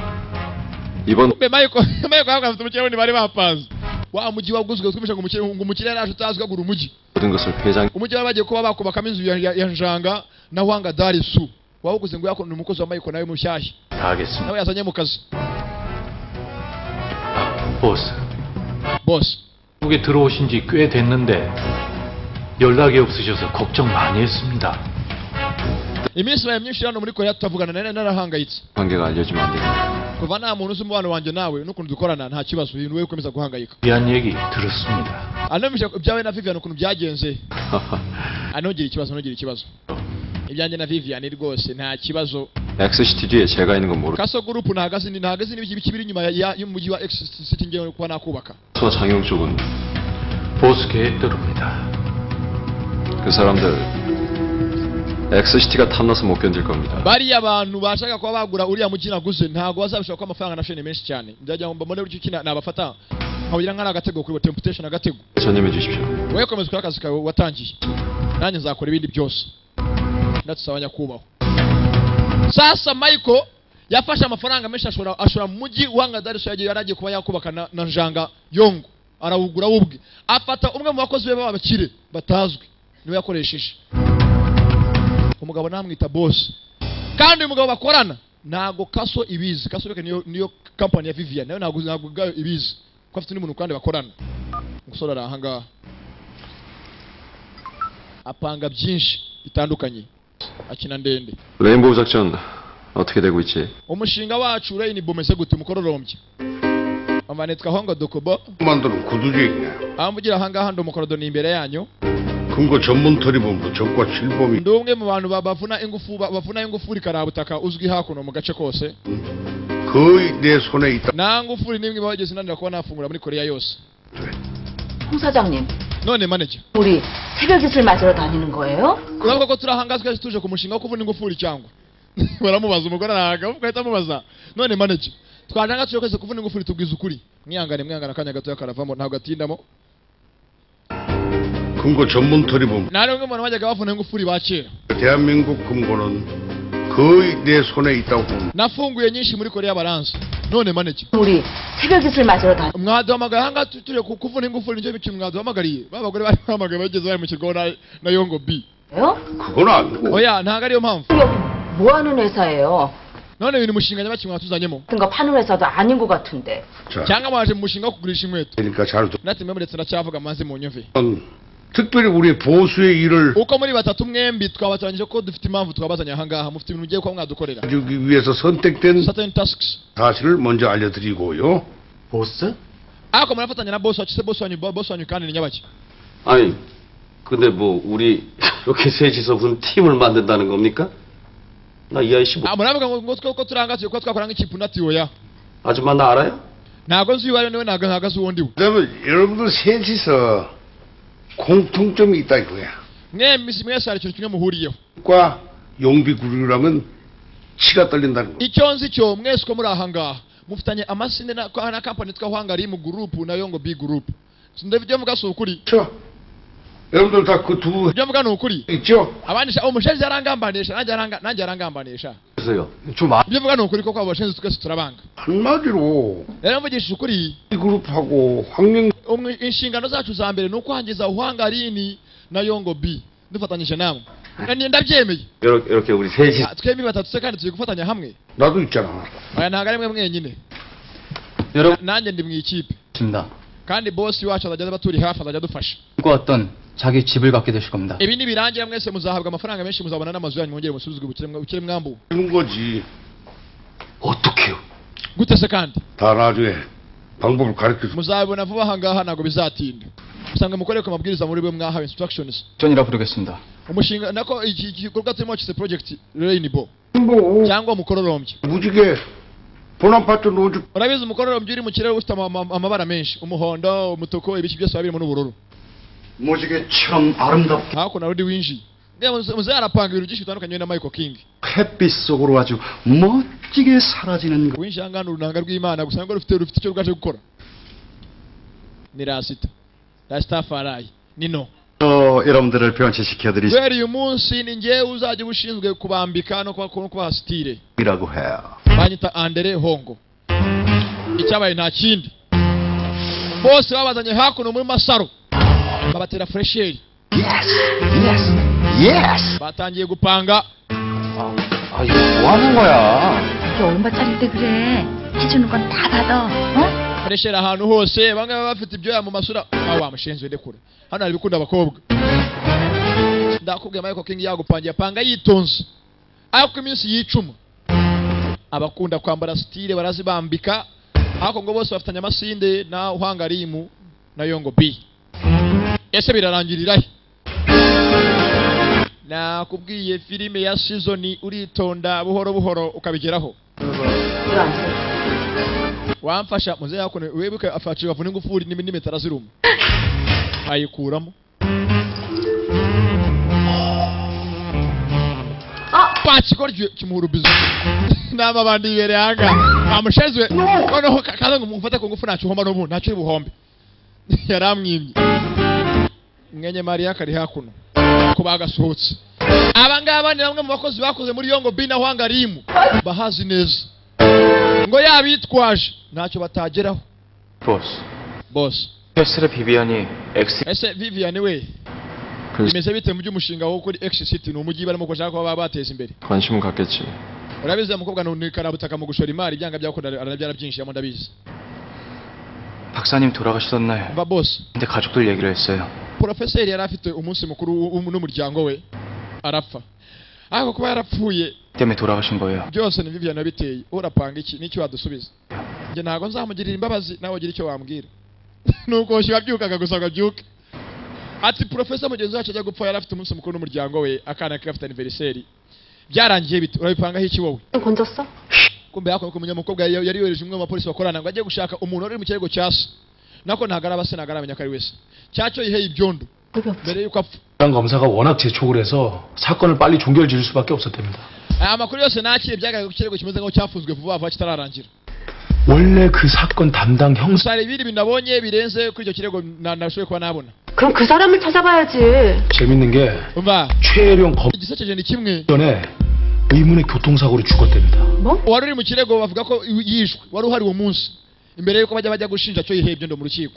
[SPEAKER 5] 이번
[SPEAKER 1] mbe mayiko mayiko yavuga afite umukiriya wundi bari bapanze wa mujyi waguzwe twumvisha ngo umukiriya ngo umukiriya yaraje utazi ko agura umujyi
[SPEAKER 5] 모든 것을 회장
[SPEAKER 1] umujyi bari bagiye kuba bakubakamo inzu ya, ya, ya njanga na wanga dari su wawuguze ngo yakone umukozi wa mayiko nawe mushyashya
[SPEAKER 9] 다 하겠습니다.
[SPEAKER 1] nawe yazanye mu kazi
[SPEAKER 9] 보스,
[SPEAKER 1] boss
[SPEAKER 9] 한국에 들어오신 지 꽤 됐는데 연락이 없으셔서 걱정 많이 했습니다.
[SPEAKER 1] iminsi baye myinshi hano muri korea tutavugana nari narahangayitse
[SPEAKER 5] 관계가 알려지면 안 됩니다.
[SPEAKER 1] kuva nta muntu uzi umubano wanjye nawe n'ukuntu dukorana nta kibazo ibintu wowe ukomeza guhangayika
[SPEAKER 9] 미안 얘기 들었습니다.
[SPEAKER 1] anumvisha ibyawe na vivian ukuntu byagenze anogera ikibazo anogera ikibazo ibyanjye na vivian rwose nta kibazo
[SPEAKER 5] 엑스시티 뒤에 제가 있는 건 모르고
[SPEAKER 1] kaso gurupu ntahagaze ni- ntahagaze n'ibiki biri inyuma ya- ya- y'umujyi wa X City ngewe kuba nakubaka
[SPEAKER 5] 장영 쪽은
[SPEAKER 9] 보스 계획대로입니다.
[SPEAKER 5] 그 사람들 엑스시티가 탐나서 못 견딜 겁니다.
[SPEAKER 1] bariya abantu bashaka kuba bagura uriya mujyi naguze ntabwo bazabishaka ko amafaranga nafashe ni menshi cyane ndagira ngo mbamone buri kina nabafata nkawugira nk'ari agatego kuri temputation agatego
[SPEAKER 5] 전념해 주십시오.
[SPEAKER 1] wowe komeza ukora akazi kawe watangiye nanjye nzakora ibindi byose ndadusaba nyakubahwa sasa michael yafashe amafaranga menshi ashora ashora mu mujyi wanga dariso yagiye yari agiye kuba yakubaka na, na njanga yongo arawugura we ubwe afata umwe mu bakozi be b'abakire batazwi niwe yakoresheje umugabo namwita bosi kandi umugabo bakorana ntabwo kaso ibizi kaso reka niyo niyo kampani ya vivian nayo ntabwo ntabwo ubwayo ibizi kuko afite n'umuntu kandi bakorana umusore ari ahangaha apanga byinshi bitandukanye akina ndende
[SPEAKER 5] 레인보우 작전 어떻게 되고 있지?
[SPEAKER 1] umushinga wacu urayini bomese gute umukororombya amanitswe aho ngo dukubo
[SPEAKER 2] 만드는 구두주의냐.
[SPEAKER 1] amugira ahangaha ndi umukorodo ni imbere yanyu
[SPEAKER 2] 근거 전문 처리본부 적과 실범이
[SPEAKER 1] ndi umwe mu bantu ba- bavuna ingufu ba- bavuna ingufuri karabutaka uzwi hakuno mu gace kose
[SPEAKER 2] 거의 내 손에 있다.
[SPEAKER 1] nta ngufuri n'imwe bageze unanira kuba nafungura muri korea yose
[SPEAKER 10] 홍 사장님,
[SPEAKER 1] none maneja
[SPEAKER 10] 우리 새벽 기술 맞으러 다니는 거예요?
[SPEAKER 1] uravuga ko turahangazwa tuje ku mushinga wo kuvuna ingufuri cyangwa baramubaza umugore arahaga ugahita amubaza none maneja twajanga tuje kwese kuvuna ingufuri tubwiza ukuri mwihangane mwihangane akanya gatoya karavamo ntabwo atindamo
[SPEAKER 2] 근거 전문 처리본부
[SPEAKER 1] nari umwe mu bantu bajyaga bavuna ingufuri ba kera
[SPEAKER 2] 대한민국 금고는 거의 내 손에 있다고 봅니다.
[SPEAKER 1] nafunguye nyinshi muri korea baranza none maneja
[SPEAKER 10] 우리 새벽 기술 맞으러 다니.
[SPEAKER 1] mwaduhamagaye ahangaha tu- turi ku- kuvuna ingufuri nicyo kintu mwaduhamagariye ba bagore bari bahamagaye bageze bari mu kirwaho na, na yongo b
[SPEAKER 10] 거예요?
[SPEAKER 2] 그건 아니고
[SPEAKER 1] oya ntabwo ariyo mpamvu
[SPEAKER 10] 이거 뭐 하는 회사예요?
[SPEAKER 1] none uyu ni umushinga nyabaki mwatuzanyemo
[SPEAKER 10] 같은 거 파는 회사도 아닌 것 같은데.
[SPEAKER 2] 자,
[SPEAKER 1] cyang가 mwaje mu mushinga wo kugurisha inkweto
[SPEAKER 2] 그러니까 잘
[SPEAKER 1] natwe mwemwe ndetse ndacyavuga maze munyumve
[SPEAKER 2] 듣는 특별히 우리 보수의 일을
[SPEAKER 1] uko muri batatu mwembi twabatoranyije ko dufite impamvu twabazanye ahangaha mufite ibintu mugiye kuba mwadukorera
[SPEAKER 2] 가지기 위해서 선택된
[SPEAKER 1] certain tasks
[SPEAKER 2] 사실을 먼저 알려드리고요.
[SPEAKER 11] 보스?
[SPEAKER 1] ariko murafatanya na boss wacu se boss wanyu boss wanyu kandi ni nyabaki
[SPEAKER 5] 아니, 근데 뭐 우리 이렇게 셋이서 무슨 팀을 만든다는 겁니까? 나 이 아이 씨 뭐,
[SPEAKER 1] Ah, muravuga ngo ngo twe- ko turangatiye kuba twakora nk'ikipu nati oya
[SPEAKER 5] 아줌마 나 알아요?
[SPEAKER 1] ntabwo nzi uwo ari we ntabwo ntabwo azi uwo ndi we
[SPEAKER 2] 그다음에 여러분들 셋이서 공통점이 있다 이거야.
[SPEAKER 1] mwembi si mwese hari ikintu kimwe muhuriyeho
[SPEAKER 2] 과 용비구류라면 치가 떨린다는 거.
[SPEAKER 1] icyo nzi cyo mwese uko muri ahangaha mufitanye amasinde na na kampani yitwa hwangari mu gurupu nayo ngo b gurupu ndabyo mvuga si ukuri
[SPEAKER 2] 그렇죠? 여러분들 다 그 두
[SPEAKER 1] ibyo mvuga ni ukuri
[SPEAKER 2] 있죠?
[SPEAKER 1] abandi sha- umushinzi arangambanisha nanjye aranga- nanjე arangambanisha
[SPEAKER 5] 그래서요.
[SPEAKER 2] 좀 아-
[SPEAKER 1] ibyo mvuga ni ukuri kuko abo bashinzi twese turabanga
[SPEAKER 2] 한마디로
[SPEAKER 1] rero mvugishije ukuri
[SPEAKER 2] 이 그룹하고 황령
[SPEAKER 1] umwe- inshingano zacu za mbere ni ukwangiza hwangarini na yongo b dufatanyije namwe Ni- ndabyemeye
[SPEAKER 5] 이렇게, 이렇게 우리 셋이
[SPEAKER 1] Ah, twembi batatu se kandi turi gufatanya hamwe
[SPEAKER 2] 나도 있잖아.
[SPEAKER 1] aya ntabwo ari mwe mwenyine
[SPEAKER 5] 여러분
[SPEAKER 1] nanjye ndi mu ikipe
[SPEAKER 5] 입니다.
[SPEAKER 1] kandi bosi wacu azajya abaturi hafi azajya adufasha
[SPEAKER 5] 꿈꿔왔던 자기 집을 갖게 되실 겁니다.
[SPEAKER 1] ibi nibirangira mwese muzahabwa amafaranga menshi muzabona n'amazu yanyu mwongere musubizwe ubukire mwa- ubukire mwambu
[SPEAKER 2] 주는 거지.
[SPEAKER 5] 어떻게요?
[SPEAKER 1] gute se kandi
[SPEAKER 2] 다 나중에 방법을 가르쳐 줘.
[SPEAKER 1] muzabibona vuba ahangaha ntabwo bizatinda usanga mukorere ku mabwiriza muri bwe mwahawe instructions
[SPEAKER 5] 전이라 부르겠습니다.
[SPEAKER 1] umushinga nako iki iki gikorwa turimo cyose project rainbow
[SPEAKER 2] 뭐
[SPEAKER 1] cyangwa umukororombya
[SPEAKER 2] 무지개 보나파트 노조
[SPEAKER 1] urabizi umukororombya uri mu kirere ufite ama- ama- amabara menshi umuhondo umutuku ibiki byose biba birimo n'ubururu
[SPEAKER 5] 무지개처럼 아름답고
[SPEAKER 1] hakuno hari undi winjiye Nge muze- muze arapanga ibintu byinshi bitandukanye we na michael king
[SPEAKER 5] 햇빛 속으로 아주 멋지게 사라지는 것.
[SPEAKER 1] winjiye ahangana urunanga rw'imana gusa ngo rufite rufite icyo rwaje gukora ni rasita rasita farayi ni no
[SPEAKER 5] 어, 여러분들을 변치시켜드리라고
[SPEAKER 1] kubera uyu munsi ni ngewe uzajya uba ushinzwe kubambika no kuba- no kubaha sitire
[SPEAKER 5] 해요.
[SPEAKER 1] banyita andere hongo icyabaye nta kindi bose babazanye hakuno muri masaro babatera furesheri batangiye gupanga
[SPEAKER 5] 아, 이거 뭐 하는 거야?
[SPEAKER 6] 이게 얼마짜린데 그래? 해주는 건 다 받아. 어?
[SPEAKER 1] furesheri ahantu hose bamwe baba bafite ibyoya mu masura awa mushinzwe ndekure hano hari ibikunda abakobwa ndakubwiye michael king yagupangiye apanga yitonze ariko iminsi yicuma abakunda kwambara sitire barazibambika ariko ngo bose bafitanye amasinde na uhangarimu na yongo b ese birarangirira he nakubwiye filime ya sizoni uritonda buhoro buhoro ukabigeraho wamfasha muze yakone webuke afashe bavuna ingufuri n'imi- n'imitara ziruma ayikuramo pakigoryo kimuhurubizo n'amabandi yibere hanga amushezwe noneho ka- kaza ngo mufate ku ngufu ntacyo uhomba n'ubu ntacyo ubuhombe yaramwimye mwenye mariya kari hakuno ko bagasohotse aba ngaba ni bamwe mu bakozi bakoze muri yongo bina hwangarimu bahazi neza ngo yabitwaje ntacyo batageraho
[SPEAKER 11] 보스.
[SPEAKER 1] bose
[SPEAKER 11] 헬스의 비비안이 엑스
[SPEAKER 1] ese vivian we
[SPEAKER 5] 그-
[SPEAKER 1] bimeze bite mu by'umushinga wo kuri ex city ni umujyi barimo ko bashaka kuba bateza imbere
[SPEAKER 5] 관심은 갖겠지.
[SPEAKER 1] urabizi wa mukobwa ni karabutaka mu gushora imari ibyanga byakunda aranabyara byinshi yamo ndabizi
[SPEAKER 2] 박사님 돌아가시던 날
[SPEAKER 1] mva bose
[SPEAKER 2] 근데 가족들 얘기를 했어요.
[SPEAKER 1] porofeseri yari afite umunsi mukuru w'u- n'umuryango we arapfa ariko kuba yarapfuye
[SPEAKER 2] 때문에 돌아가신 거예요.
[SPEAKER 1] byose ni vivian wabiteye urapanga iki n'icyo wadusubiza njye ntabwo nzamugirira imbabazi nawe ugire icyo wambwira nuko wabyukaga gusa ngo abyuke ati porofesa mugenzi wacu ajya gupfa yari afite umunsi mukuru n'umuryango we akana ke gafite aniveriseri byarangiye bite urabipangaho iki wowe
[SPEAKER 10] 건졌어?
[SPEAKER 1] kumbe hakuno kumenya umukobwa yari yari yohereje umwe mu bapolisi bakorana ngo ajye gushaka umuntu wari mu kirego cya se nako ntagaraba se ntagarabanya ko ari wese cyacyo yiheye ibyondo mbere y'uko apfa
[SPEAKER 2] 담당 검사가 워낙 재촉을 해서 사건을 빨리 종결 지을 수밖에 없었답니다.
[SPEAKER 1] aya makuru yose nakiriye byagaragaye ko ikirego kimeze nk'aho cyafunzwe vuba vuba kitararangira
[SPEAKER 2] 원래 그 사건 담당 형사
[SPEAKER 1] gusa hari ibindi bintu nabonye birenze kuri icyo kirego na- nashoboye kuba nabona
[SPEAKER 10] 그럼 그 사람을 찾아봐야지.
[SPEAKER 2] 재밌는 게
[SPEAKER 1] umva
[SPEAKER 2] 최혜령
[SPEAKER 1] igisekeje ni kimwe
[SPEAKER 2] 검전에 의문의 교통사고로 죽었답니다.
[SPEAKER 1] wari uri mu kirego bavuga ko yishwe wari uhari uwo munsi imbere y'uko bajya bajya gushinja cyo yihebye ndo mu rukiko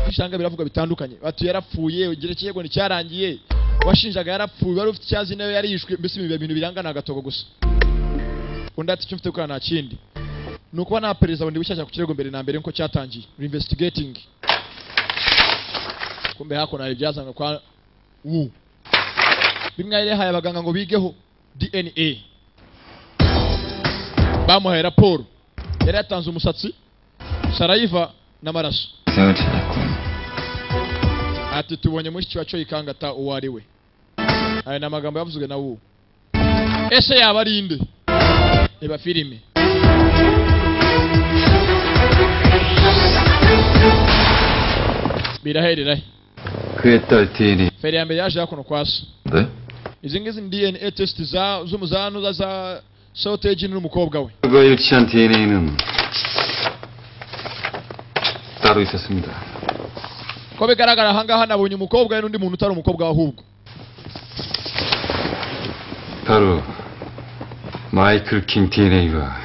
[SPEAKER 1] usanga biravugwa bitandukanye bati yarapfuye igihe kirego nticyarangiye washinjaga yarapfuye wari ufite icyazi nawe yari yishwe mbese ibi bintu birangana agatogo gusa undi ati icyo mfite gukora nta kindi ni ukuba nta perezida bundi bushyashya ku kirego mbere na mbere nkuko cyatangiye reinvestigating kumbe hakuno hari ibyazanwe kwa wu bimwe yari yahaye abaganga ngo bigeho dna bamuhaye raporo yari yatanze umusatsi sarayiva n'amaraso
[SPEAKER 5] 생을 찾았군.
[SPEAKER 1] ati tubonye mushiki wa coyi kangata uwo ari we aya ni amagambo yavuzwe na wuwo ese yaba ari inde reba filime biraherera he
[SPEAKER 5] 그의 딸 디니.
[SPEAKER 1] feri ya mbere yaje hakuno kwa so
[SPEAKER 5] 네?
[SPEAKER 1] izi ngizi ni dna test za z'umuzanuza za soteji n'umukobwa we
[SPEAKER 5] 그가 일치한 DNA는 따로 있었습니다.
[SPEAKER 1] ko bigaragara ahangaha nabonye umukobwa we n'undi muntu utari umukobwa we ahubwo
[SPEAKER 5] 바로 마이클 킹 DNA와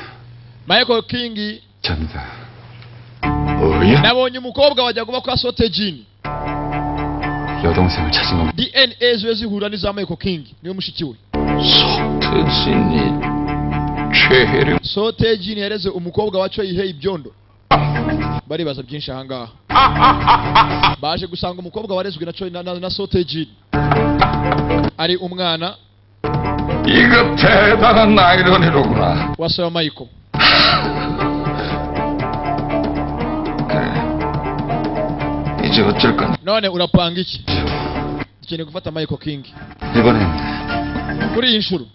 [SPEAKER 1] michael king
[SPEAKER 5] 잡니다. 뭐야?
[SPEAKER 1] nabonye umukobwa wajya kuba kwa sotejini
[SPEAKER 5] 여동생을 찾은 겁니다.
[SPEAKER 1] dna zibe zihura n'iza michael king niwe mushiki we
[SPEAKER 3] 서태진이 최혜령
[SPEAKER 1] sotejini yareze umukobwa wa coyihe ibyondo baribaza byinshi ahangaha baje gusanga umukobwa warezwe na, Choi- na, na, na sotejini ari umwana
[SPEAKER 3] 이거 대단한 아이러니로구나
[SPEAKER 1] wa soya michael
[SPEAKER 3] 그래. 이제 어쩔 건지
[SPEAKER 1] none urapanga iki dukeneye gufata michael king
[SPEAKER 3] 이번엔
[SPEAKER 1] kuri iyi nshuro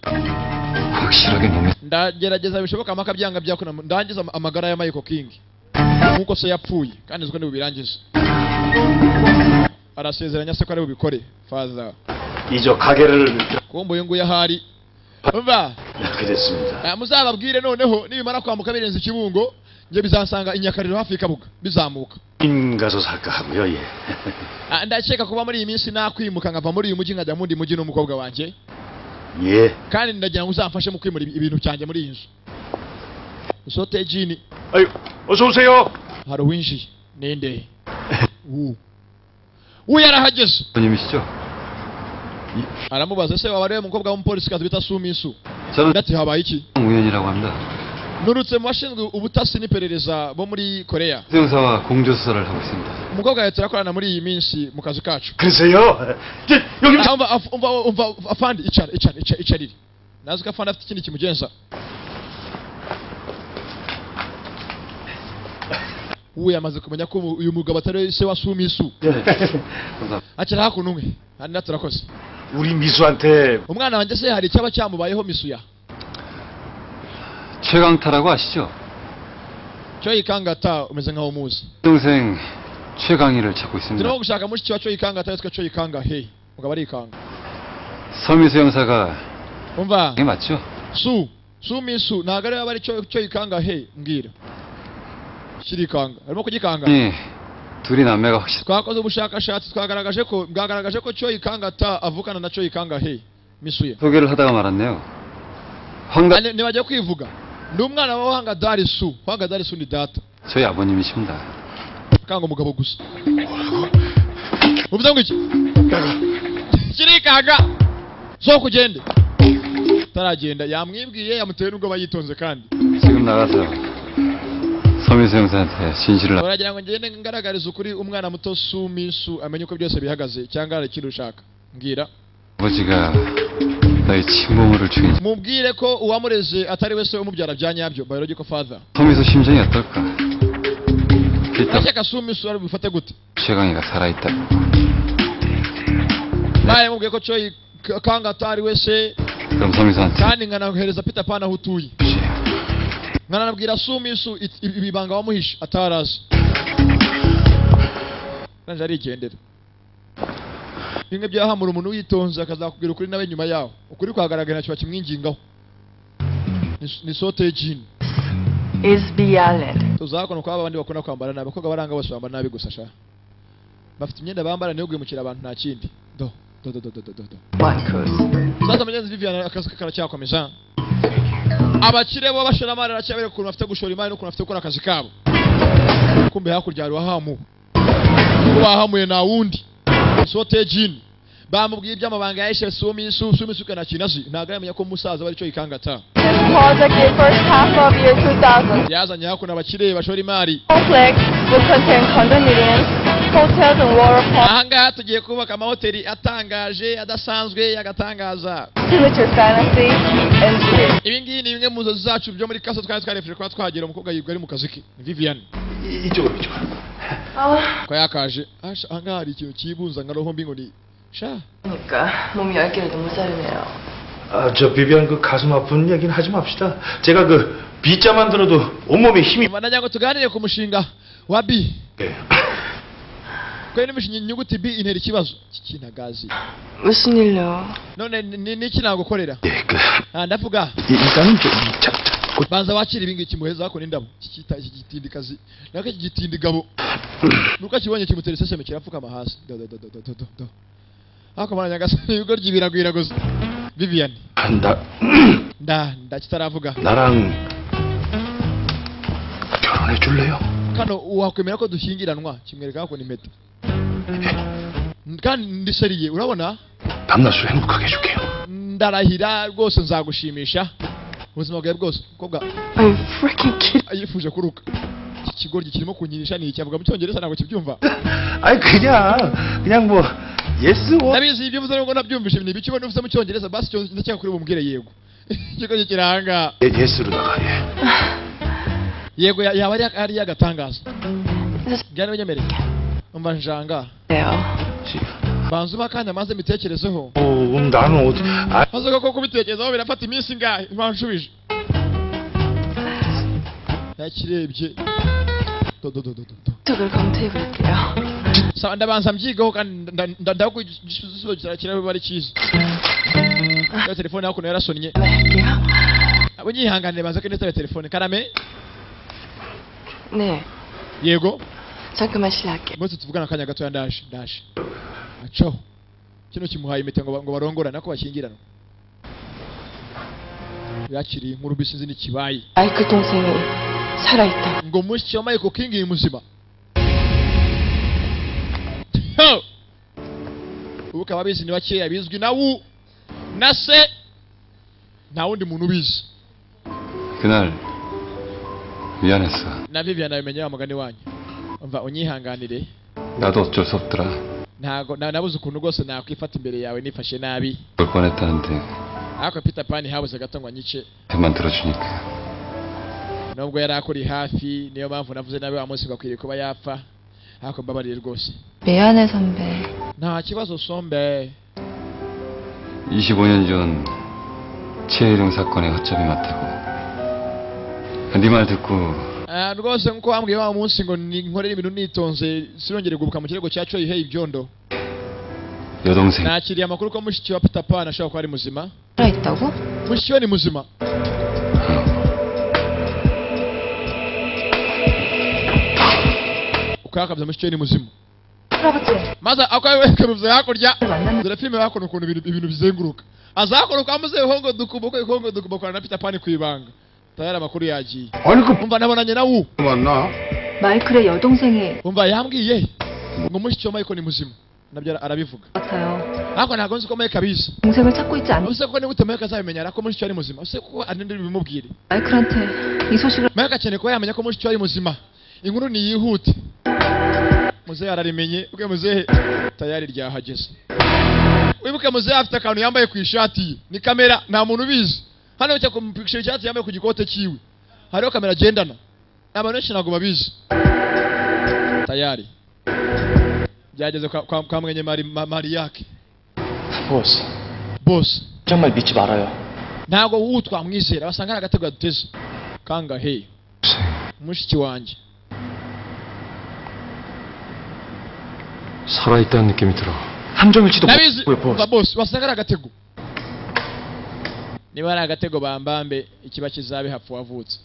[SPEAKER 3] 확실하게 놈이
[SPEAKER 1] ndagerageza bishoboka amaka byanga byakuna ndangiza ama- amagara ya michael king nkuko se yapfuye kandi nzi ko ntibubirangize arasezeranya se ko ari bubikore faza
[SPEAKER 12] 이저 가게를
[SPEAKER 1] kumva uyu nguyu ahari umva
[SPEAKER 12] 낳게 됐습니다.
[SPEAKER 1] eh, muzababwire noneho nibimara kwambuka birenze ikibungo njye bizansanga inyakariro hafi y'ikabuga bizamuka
[SPEAKER 12] 인 가서 살까 하고요. 예.
[SPEAKER 1] Ah, ndakeka kuba muri iyi minsi nakwimuka nkava muri uyu mujyi nkajya mu wundi mujyi n'umukobwa wanjye
[SPEAKER 12] 예.
[SPEAKER 1] kandi ndagira ngo uzamfashe mu kwimura ibi- ibintu byanjye muri iyi nzu sotejini
[SPEAKER 4] 아유, 어서 오세요.
[SPEAKER 1] hari uwinjiye ninde uwo uwo yarahageze
[SPEAKER 5] 손님이시죠?
[SPEAKER 1] aramubaza ese waba ariwe mukobwa w'umupolisikazi bita sumisu
[SPEAKER 5] 저는
[SPEAKER 1] ati habaye iki
[SPEAKER 5] 홍우현이라고 합니다.
[SPEAKER 1] nurutse mu bashinzwe ubutasi n'iperereza bo muri koreya
[SPEAKER 5] 수용사와 공조수사를 하고 있습니다.
[SPEAKER 1] umukobwa yawe turakorana muri iyi minsi mu kazi kacu
[SPEAKER 4] 그러세요? 이제 여기
[SPEAKER 1] Ah, umva af- umva umva afandi icara icara icara icarire nazi ko afandi afite ikindi kimugenza uwo yamaze kumenya ko umu- uyu mugabo atari se wa sumisu acara hakuno umwe handi natwe turakoze
[SPEAKER 4] 우리 미수한테
[SPEAKER 1] umwana wanjye se hari icyaba cyamubayeho misuya
[SPEAKER 5] 최강타라고 아시죠?
[SPEAKER 1] cyo yikangata umeze nkaho umuzi
[SPEAKER 5] 동생 최강희를 찾고 있습니다.
[SPEAKER 1] turimo gushaka mushiki wa cyo yikangata yitwa cyo yikanga he mugabo arikanga
[SPEAKER 5] 서미수 형사가
[SPEAKER 1] umva
[SPEAKER 5] 이게 맞죠?
[SPEAKER 1] su su misu ntabwo ariwe aba ari cyo cyo yikanga he mbwira kiri ikanga arimo kugikanga
[SPEAKER 5] 예, 둘이 남매가 확실.
[SPEAKER 1] twakoze ubushakashatsi twagaragaje ko bwagaragaje ko cyo yikangata avukana na cyo yikanga he misuye
[SPEAKER 5] 소개를 하다가 말았네요.
[SPEAKER 1] Ah,
[SPEAKER 5] 황가
[SPEAKER 1] ni- nibajya kwivuga ni umwana wa wahanga dari su wahanga dari su ni data
[SPEAKER 5] 저희 아버님이십니다.
[SPEAKER 1] kanga umugabo gusa uvuze ngo iki kirikanga zo kugende utaragenda yamwibwiye yamuteye n'ubwo yitonze kandi
[SPEAKER 5] 지금 나가서 서민수 형사한테 진실을
[SPEAKER 1] baragira ngo ngende ngaragarize ukuri umwana muto su minsu amenye uko byose bihagaze cyangwa hari ikintu ushaka mbwira
[SPEAKER 5] 아버지가 나의 친부모를 죽인
[SPEAKER 1] mubwire ko uwamureze atari we se umubyara bya nyabyo biological father
[SPEAKER 5] 서민수 심정이 어떨까? 일단
[SPEAKER 1] ashaka su minsu ari bufate gute
[SPEAKER 5] 최강이가 살아있다고
[SPEAKER 1] nawe mubwiye ko coyi K- kanga atari we se
[SPEAKER 5] 그럼 서민수한테
[SPEAKER 1] kandi nkanahereza peter pan aho utuye
[SPEAKER 5] 주지
[SPEAKER 1] nkanabwira su minsu it- ibi- ibibanga wamuhishe atarazi nanjye arigendera bimwe byahamura umuntu witonze akazakubwira ukuri nawe nyuma yaho ukuri kwagaragara kiba kimwingingaho Ni- ni sote y'ijini
[SPEAKER 6] SB Allen.
[SPEAKER 1] tuzakona kwa abandi bakunda kwambara nabi abakobwa baranga bose bambara nabi gusa sha bafite imyenda bambara niyo guhemukira abantu nta kindi do do do do do do do, do sasa mugenzi Vivian akazi ke karacyakomeza abakire bo bashora amari aracyabere ukuntu bafite gushora imari n'ukuntu bafite gukora akazi kabo kumbe hakurya hari uwahamuwe uwahamuye nta wundi sote jini bamubwiye iby'amabanga ya eshe sumisu sumisu kana kinazi ntabwo aramenya ko umusaza bari cyo ikangata
[SPEAKER 8] project in first half of year 2000.
[SPEAKER 1] yazanye hakuno abakire bashora imari
[SPEAKER 8] Complex will contain condominiums, hotels and water parks,
[SPEAKER 1] ahangaha tugiye kubaka amahoteli atangaje adasanzwe agatangaza
[SPEAKER 8] signature fantasy and dreams.
[SPEAKER 1] ibi ngibi ni bimwe mu nzozi zacu byo muri kasa twari twarefereye kuba twagera umukobwa yirwa ari mu kazi ke ni vivian
[SPEAKER 4] 이쪽으로 이쪽으로
[SPEAKER 1] ko yakaje "Asha, ahangaha hari ikintu cyibunza nka roho mbi ngo ni sha
[SPEAKER 6] 그러니까 몸이 얇개로 너무 살이네요.
[SPEAKER 4] 아, 저 비비안 그 가슴 아픈 얘기는 하지 맙시다 제가 그 B자만 들어도 온몸에 힘이
[SPEAKER 1] manajya ngo tuganire ku mushinga wa b
[SPEAKER 4] 네.
[SPEAKER 1] ko ino mishinga inyuguti b intera ikibazo kikinagazi
[SPEAKER 6] 무슨 일로?
[SPEAKER 1] none ni- ni- niki nagukorera
[SPEAKER 4] 네, 그,
[SPEAKER 1] Ah, ndavuga
[SPEAKER 4] 이- 일단은 좀 자, 자, 곧
[SPEAKER 1] banza wakira ibi ngibi kimuheza hako n'indabo Iki kita- iki gitindikazi nako iki gitindigabo nuko akibonye kimutera iseseme kirapfukama hasi do do do do do do do do hako mwana nyagasani ibigoryi biragwira gusa vivian
[SPEAKER 4] 간다
[SPEAKER 1] nda nda kitaravuga
[SPEAKER 4] 나랑 결혼해 줄래요?
[SPEAKER 1] kano wakwemera ko dushyingiranwa kimwereka hako n'impeta kandi ndiseriye urabona
[SPEAKER 4] 밤낮으로 행복하게 해줄게요
[SPEAKER 1] ndarahira rwose nzagushimisha ubuzima bwawe bwose mukobwa
[SPEAKER 10] I'm freaking kidding.
[SPEAKER 1] yifuje kuruka iki kigoryi kirimo kunyinisha ni iki avuga mu cyongereza ntabwo kibyumva
[SPEAKER 4] 아니 그냥 그냥 뭐 예스 오
[SPEAKER 1] ndabizi ibyo uvuze nubwo nabyumvise ni ibice ubona uvuze mu cyongereza basi cyo ndakeka kuri bumubwire yego ikigo kiranga
[SPEAKER 4] 예, 예스로 나가 예.
[SPEAKER 1] yego ya- yaba ari ari yagatangaza byari binyemereye umva njanga banza ubakanya maze mbitekerezeho
[SPEAKER 4] 어, 음, 나는 어디 아,
[SPEAKER 1] maze koko kubitekerezaho birafata iminsi ingahe banshubije yakirebye do do do do do do
[SPEAKER 10] 쪽을 검토해볼게요.
[SPEAKER 1] Sa- ndabanza mbyigaho kandi nda- nda- nda- ndaho ko igisubizo kira- kiraba ari cyiza ya telefone hakuno yarasonnye
[SPEAKER 10] 할게요.
[SPEAKER 1] abo nyihanganire banza ko nitaba telefone karame
[SPEAKER 10] 네,
[SPEAKER 1] yego
[SPEAKER 10] 잠깐만 실례할게요.
[SPEAKER 1] bose tuvugana akanya gatoya ndaje ndaje acaho kino kimuhaye impeta ngo ba- ngo barongorane ako bashyingiranwa yakiriye inkuru mbisi nzi n'ikibaye
[SPEAKER 10] 마이크 동생이 살아있다.
[SPEAKER 1] ngo mushiki wa michael king ni muzima Ho! ubu ukaba abizi ni bakeya bizwi na wu na se nta wundi muntu ubizi
[SPEAKER 5] 그날 미안했어
[SPEAKER 1] na vivian abimenya wa mugani wanyu umva unyihanganire
[SPEAKER 5] 나도 어쩔 수 없더라
[SPEAKER 1] ntago na- nabuze ukuntu rwose nakwifata imbere yawe nifashe nabi
[SPEAKER 5] 볼 뻔했다는데
[SPEAKER 1] ariko peter pan habuze gato ngo anyice
[SPEAKER 5] 대만 들어주니까
[SPEAKER 1] nubwo yari akuri hafi niyo mpamvu navuze nawe wa munsi bakwiriye kuba yapfa ariko mbabariye rwose
[SPEAKER 6] 미안해 선배.
[SPEAKER 1] nta kibazo sombe
[SPEAKER 5] 25년 전 최혜령 사건의 허점이 맞다고 네 말 듣고
[SPEAKER 1] Ah, rwose nkuko wambwiye wa munsi ngo ni- nkorere ibintu nitonze sinongere gubuka mu kirego cya coyi hey ibyondo
[SPEAKER 5] 여동생
[SPEAKER 1] nakiriye amakuru ko mushiki wa peter pan ashobora kuba ari muzima
[SPEAKER 6] 살아있다고?
[SPEAKER 1] mushiki we ni muzima ukakabya mushiki we ni muzima
[SPEAKER 6] 할아버지
[SPEAKER 1] maze ako wekaruze hakurya
[SPEAKER 6] 만나면
[SPEAKER 1] dore filime bakora ukuntu ibintu ibintu bizenguruka azakora kwa muzehe hongo dukubo ko hongo dukubo kwa na peter pan ku ibanga tayari amakuru yagiye
[SPEAKER 3] 아니 그
[SPEAKER 1] umva nabonanye na wu
[SPEAKER 3] 만나
[SPEAKER 6] 마이클의 여동생이
[SPEAKER 1] umva yambwiye ngo mushiki wa michael ni muzima nabyo ara- arabivuga
[SPEAKER 6] 같아요.
[SPEAKER 1] ariko ntabwo nzi ko Mike abizi
[SPEAKER 6] 동생을 찾고 있지 않
[SPEAKER 1] use ko niba uta Mike azabimenya ariko mushiki we ari muzima use ko anindi bimubwire
[SPEAKER 6] 마이클한테 이 소식을
[SPEAKER 1] Mike akeneye kuba yamenya ko mushiki we ari muzima inkuru niyihute muzehe ararimenye ubwe muzehe tayari ryahageze wibuke muzehe afite akantu yambaye ku ishati ye ni kamera nta muntu ubizi hano cyo kumupikisha icyatsi yambaye ku gikote cyiwe hariho kamera agendana abantu benshi ntabwo babizi tayari byageze kwa, kwa, kwa mwenye mari, ma, mariyake
[SPEAKER 4] 보스
[SPEAKER 1] bose
[SPEAKER 4] 정말 믿지 말아요.
[SPEAKER 1] ntabwo ubu twamwizera basanga ari agatego yaduteze kangahe mushiki wanjye
[SPEAKER 9] 살아있다는 느낌이 들어.
[SPEAKER 4] 함정일지도
[SPEAKER 1] nabizi
[SPEAKER 4] 모르고요, 보스.
[SPEAKER 1] ba bose basanga ari agatego niba ari agatego bambambe ikiba kizabe hapfa wavutse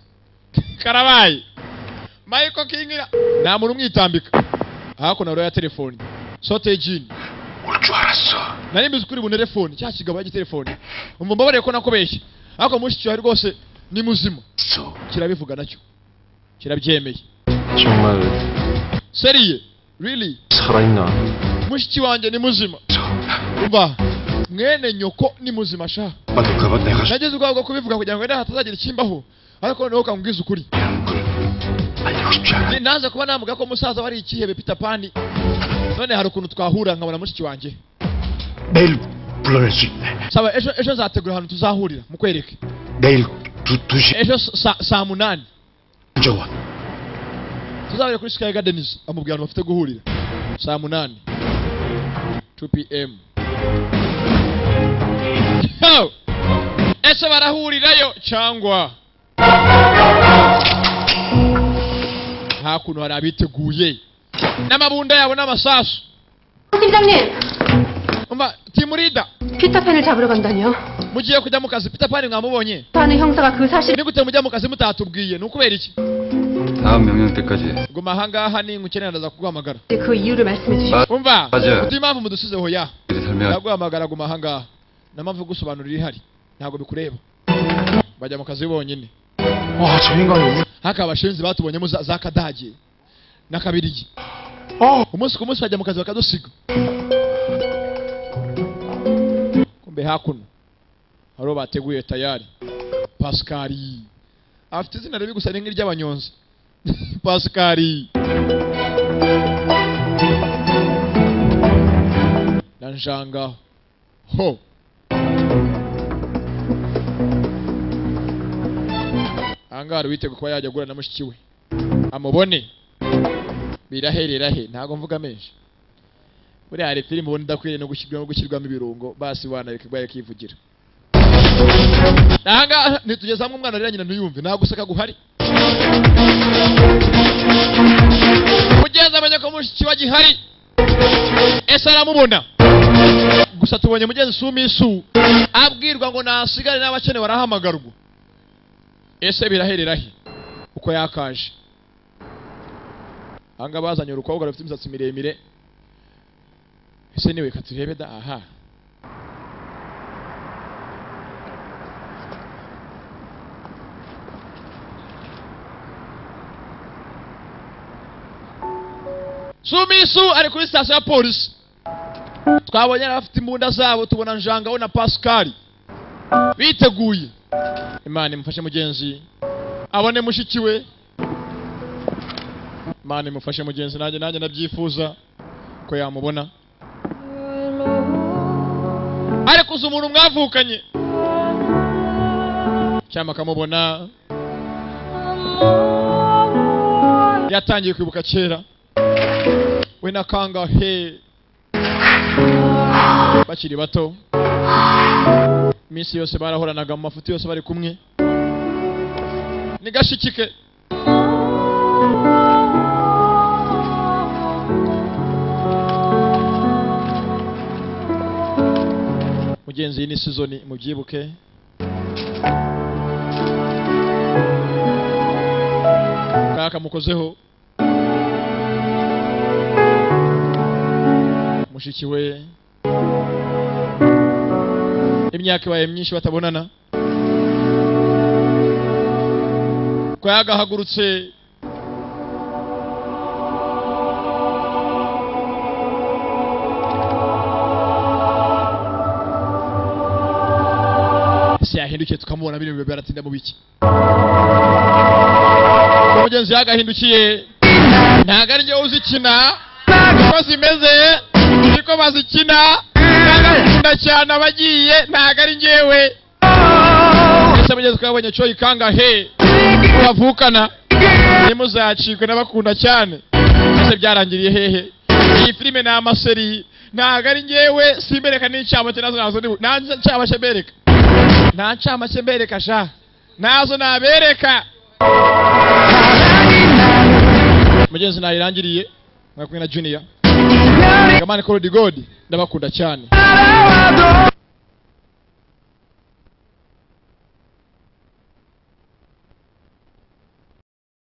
[SPEAKER 1] karabaye michael king na- nta muntu umwitambika hakuno rero ya telefoni sote jini
[SPEAKER 3] 올 줄 알았어.
[SPEAKER 1] nari mbizi kuri bunere fone cya kigabo y'igitelefoni umva mbabarire ko nakubeshye ariko mushiki wawe rwose ni muzima
[SPEAKER 3] 쏘.
[SPEAKER 1] kirabivuga nacyo kirabyemeye
[SPEAKER 9] 정말
[SPEAKER 1] seriye really
[SPEAKER 9] 살아있나?
[SPEAKER 1] mushiki wanjye ni muzima
[SPEAKER 3] 쏘.
[SPEAKER 1] umva mwene nyoko ni muzima sha
[SPEAKER 3] 빠둑가봐 내가
[SPEAKER 1] nagize ubwoba bwo kubivuga kugira ngo wenda hatazagira ikimbaho ariko noneho ukambwiza ukuri
[SPEAKER 3] 이런 걸 알리고 싶지 않아.
[SPEAKER 1] Ni- naza kuba navuga ko musaza wari ikihebe Peter Pan none hari ukuntu twahura nkabona mushiki wanjye
[SPEAKER 3] 내일 불러낼 수 있네.
[SPEAKER 1] saba ejo ejo nzategura ahantu tuzahurira mukwereke
[SPEAKER 3] 내일 두, 두 시,
[SPEAKER 1] ejo sa- saa munani
[SPEAKER 3] 정원.
[SPEAKER 1] tuzabere kuri Sky Gardens amubwira ahantu bafite guhurira saa munani 2 pm Yo! ese barahurirayo cyangwa nta kuntu hari abiteguye n'amabunda yabo n'amasasu
[SPEAKER 8] 팀장님,
[SPEAKER 1] umva timurida
[SPEAKER 8] 피터팬을 잡으러 간다니요.
[SPEAKER 1] mugiye kujya mu kazi peter pan mwamubonye
[SPEAKER 8] 하는 형사가 그 사실을
[SPEAKER 1] ni gute mujya mu kazi mutatubwiye ni ukubera iki
[SPEAKER 7] 다음 명령 때까지
[SPEAKER 1] guma ahangaha ni ukeneye ndaza kuguhamagara
[SPEAKER 8] 그 i유를 말씀해 주시고
[SPEAKER 1] umva
[SPEAKER 7] Ajya.
[SPEAKER 1] utu impamvu mudusize hoya
[SPEAKER 7] 설명.
[SPEAKER 1] ndaguhamagara guma ahangaha namavu gusobanura irihari ntabwo bikureba bajya mu kazi bonyine
[SPEAKER 4] 와, 저 인간이 우...
[SPEAKER 1] haka abashinzi batubonyemo za, za kadage na kabirigi
[SPEAKER 4] 어,
[SPEAKER 1] umunsi ku munsi bajya mu kazi bakadusiga kumbe hakuno hariho bateguye tayari pasikari afite izina ribi gusa ni nk'iry'abanyonzi pasikari na njanga ho ahangaha hari uwiteguye kuba yajya agura na mushiki we amubone birahererahe ntabwo mvuga menshi buriya hari filime ubundi idakwiriye no gushyirwamo gushyirwamo ibirungo basi wana bikagwa yakivugira ahangaha ntitugeze hamwe umwana rero nyina ntuyumve nta guseka guhari mugenzi amenya ko mushiki we gihari ese aramubona gusa tubonye mugenzi sumi isu abwirwa ngo nasigare n'abakene barahamagarwa ese birahererahe uko yakaje ahanga bazanye urukobwa rufite imisatsi miremire ese niwe reka turebe da aha sumisu ari kuri sitasiyo ya polisi twabonye abafite imbunda zabo tubona njangaho na pasikari biteguye imana imufashe mugenzi abone mushiki we imana imufashe mugenzi nanjye nanjye nabyifuza ko yamubona ariko uzi umuntu mwavukanye cyangwa akamubona yatangiye kwibuka kera we na kangahe bakiri bato iminsi yose barahoranaga mu mafuti yose bari kumwe ni gashikike mugenzi iyi ni sizoni mubyibuke kaka mukozeho mushiki we imyaka ibaye myinshi batabonana ko yagahagurutse se yahindukiye tukamubona biri mu bihe byaratinda mu biki umugenzi yagahindukiye ntabwo ari njyewe uzikina uko zimeze niko bazikina nagakunda cyane abagiye ntabwo ari njyewe ese mugenzi twabonye cyo ikangahe bavukana ntimuzacikwe n'abakunda cyane ese byarangiriye hehe iyi filime ni amaseri ntabwo ari njyewe simbereka n'incamake nazo nazo ni nta ncamake mbereka nta ncamake mbereka sha nazo nabereka mugenzi nayirangiriye mwakumwe na junior gamani koro di godi ndabakunda cyane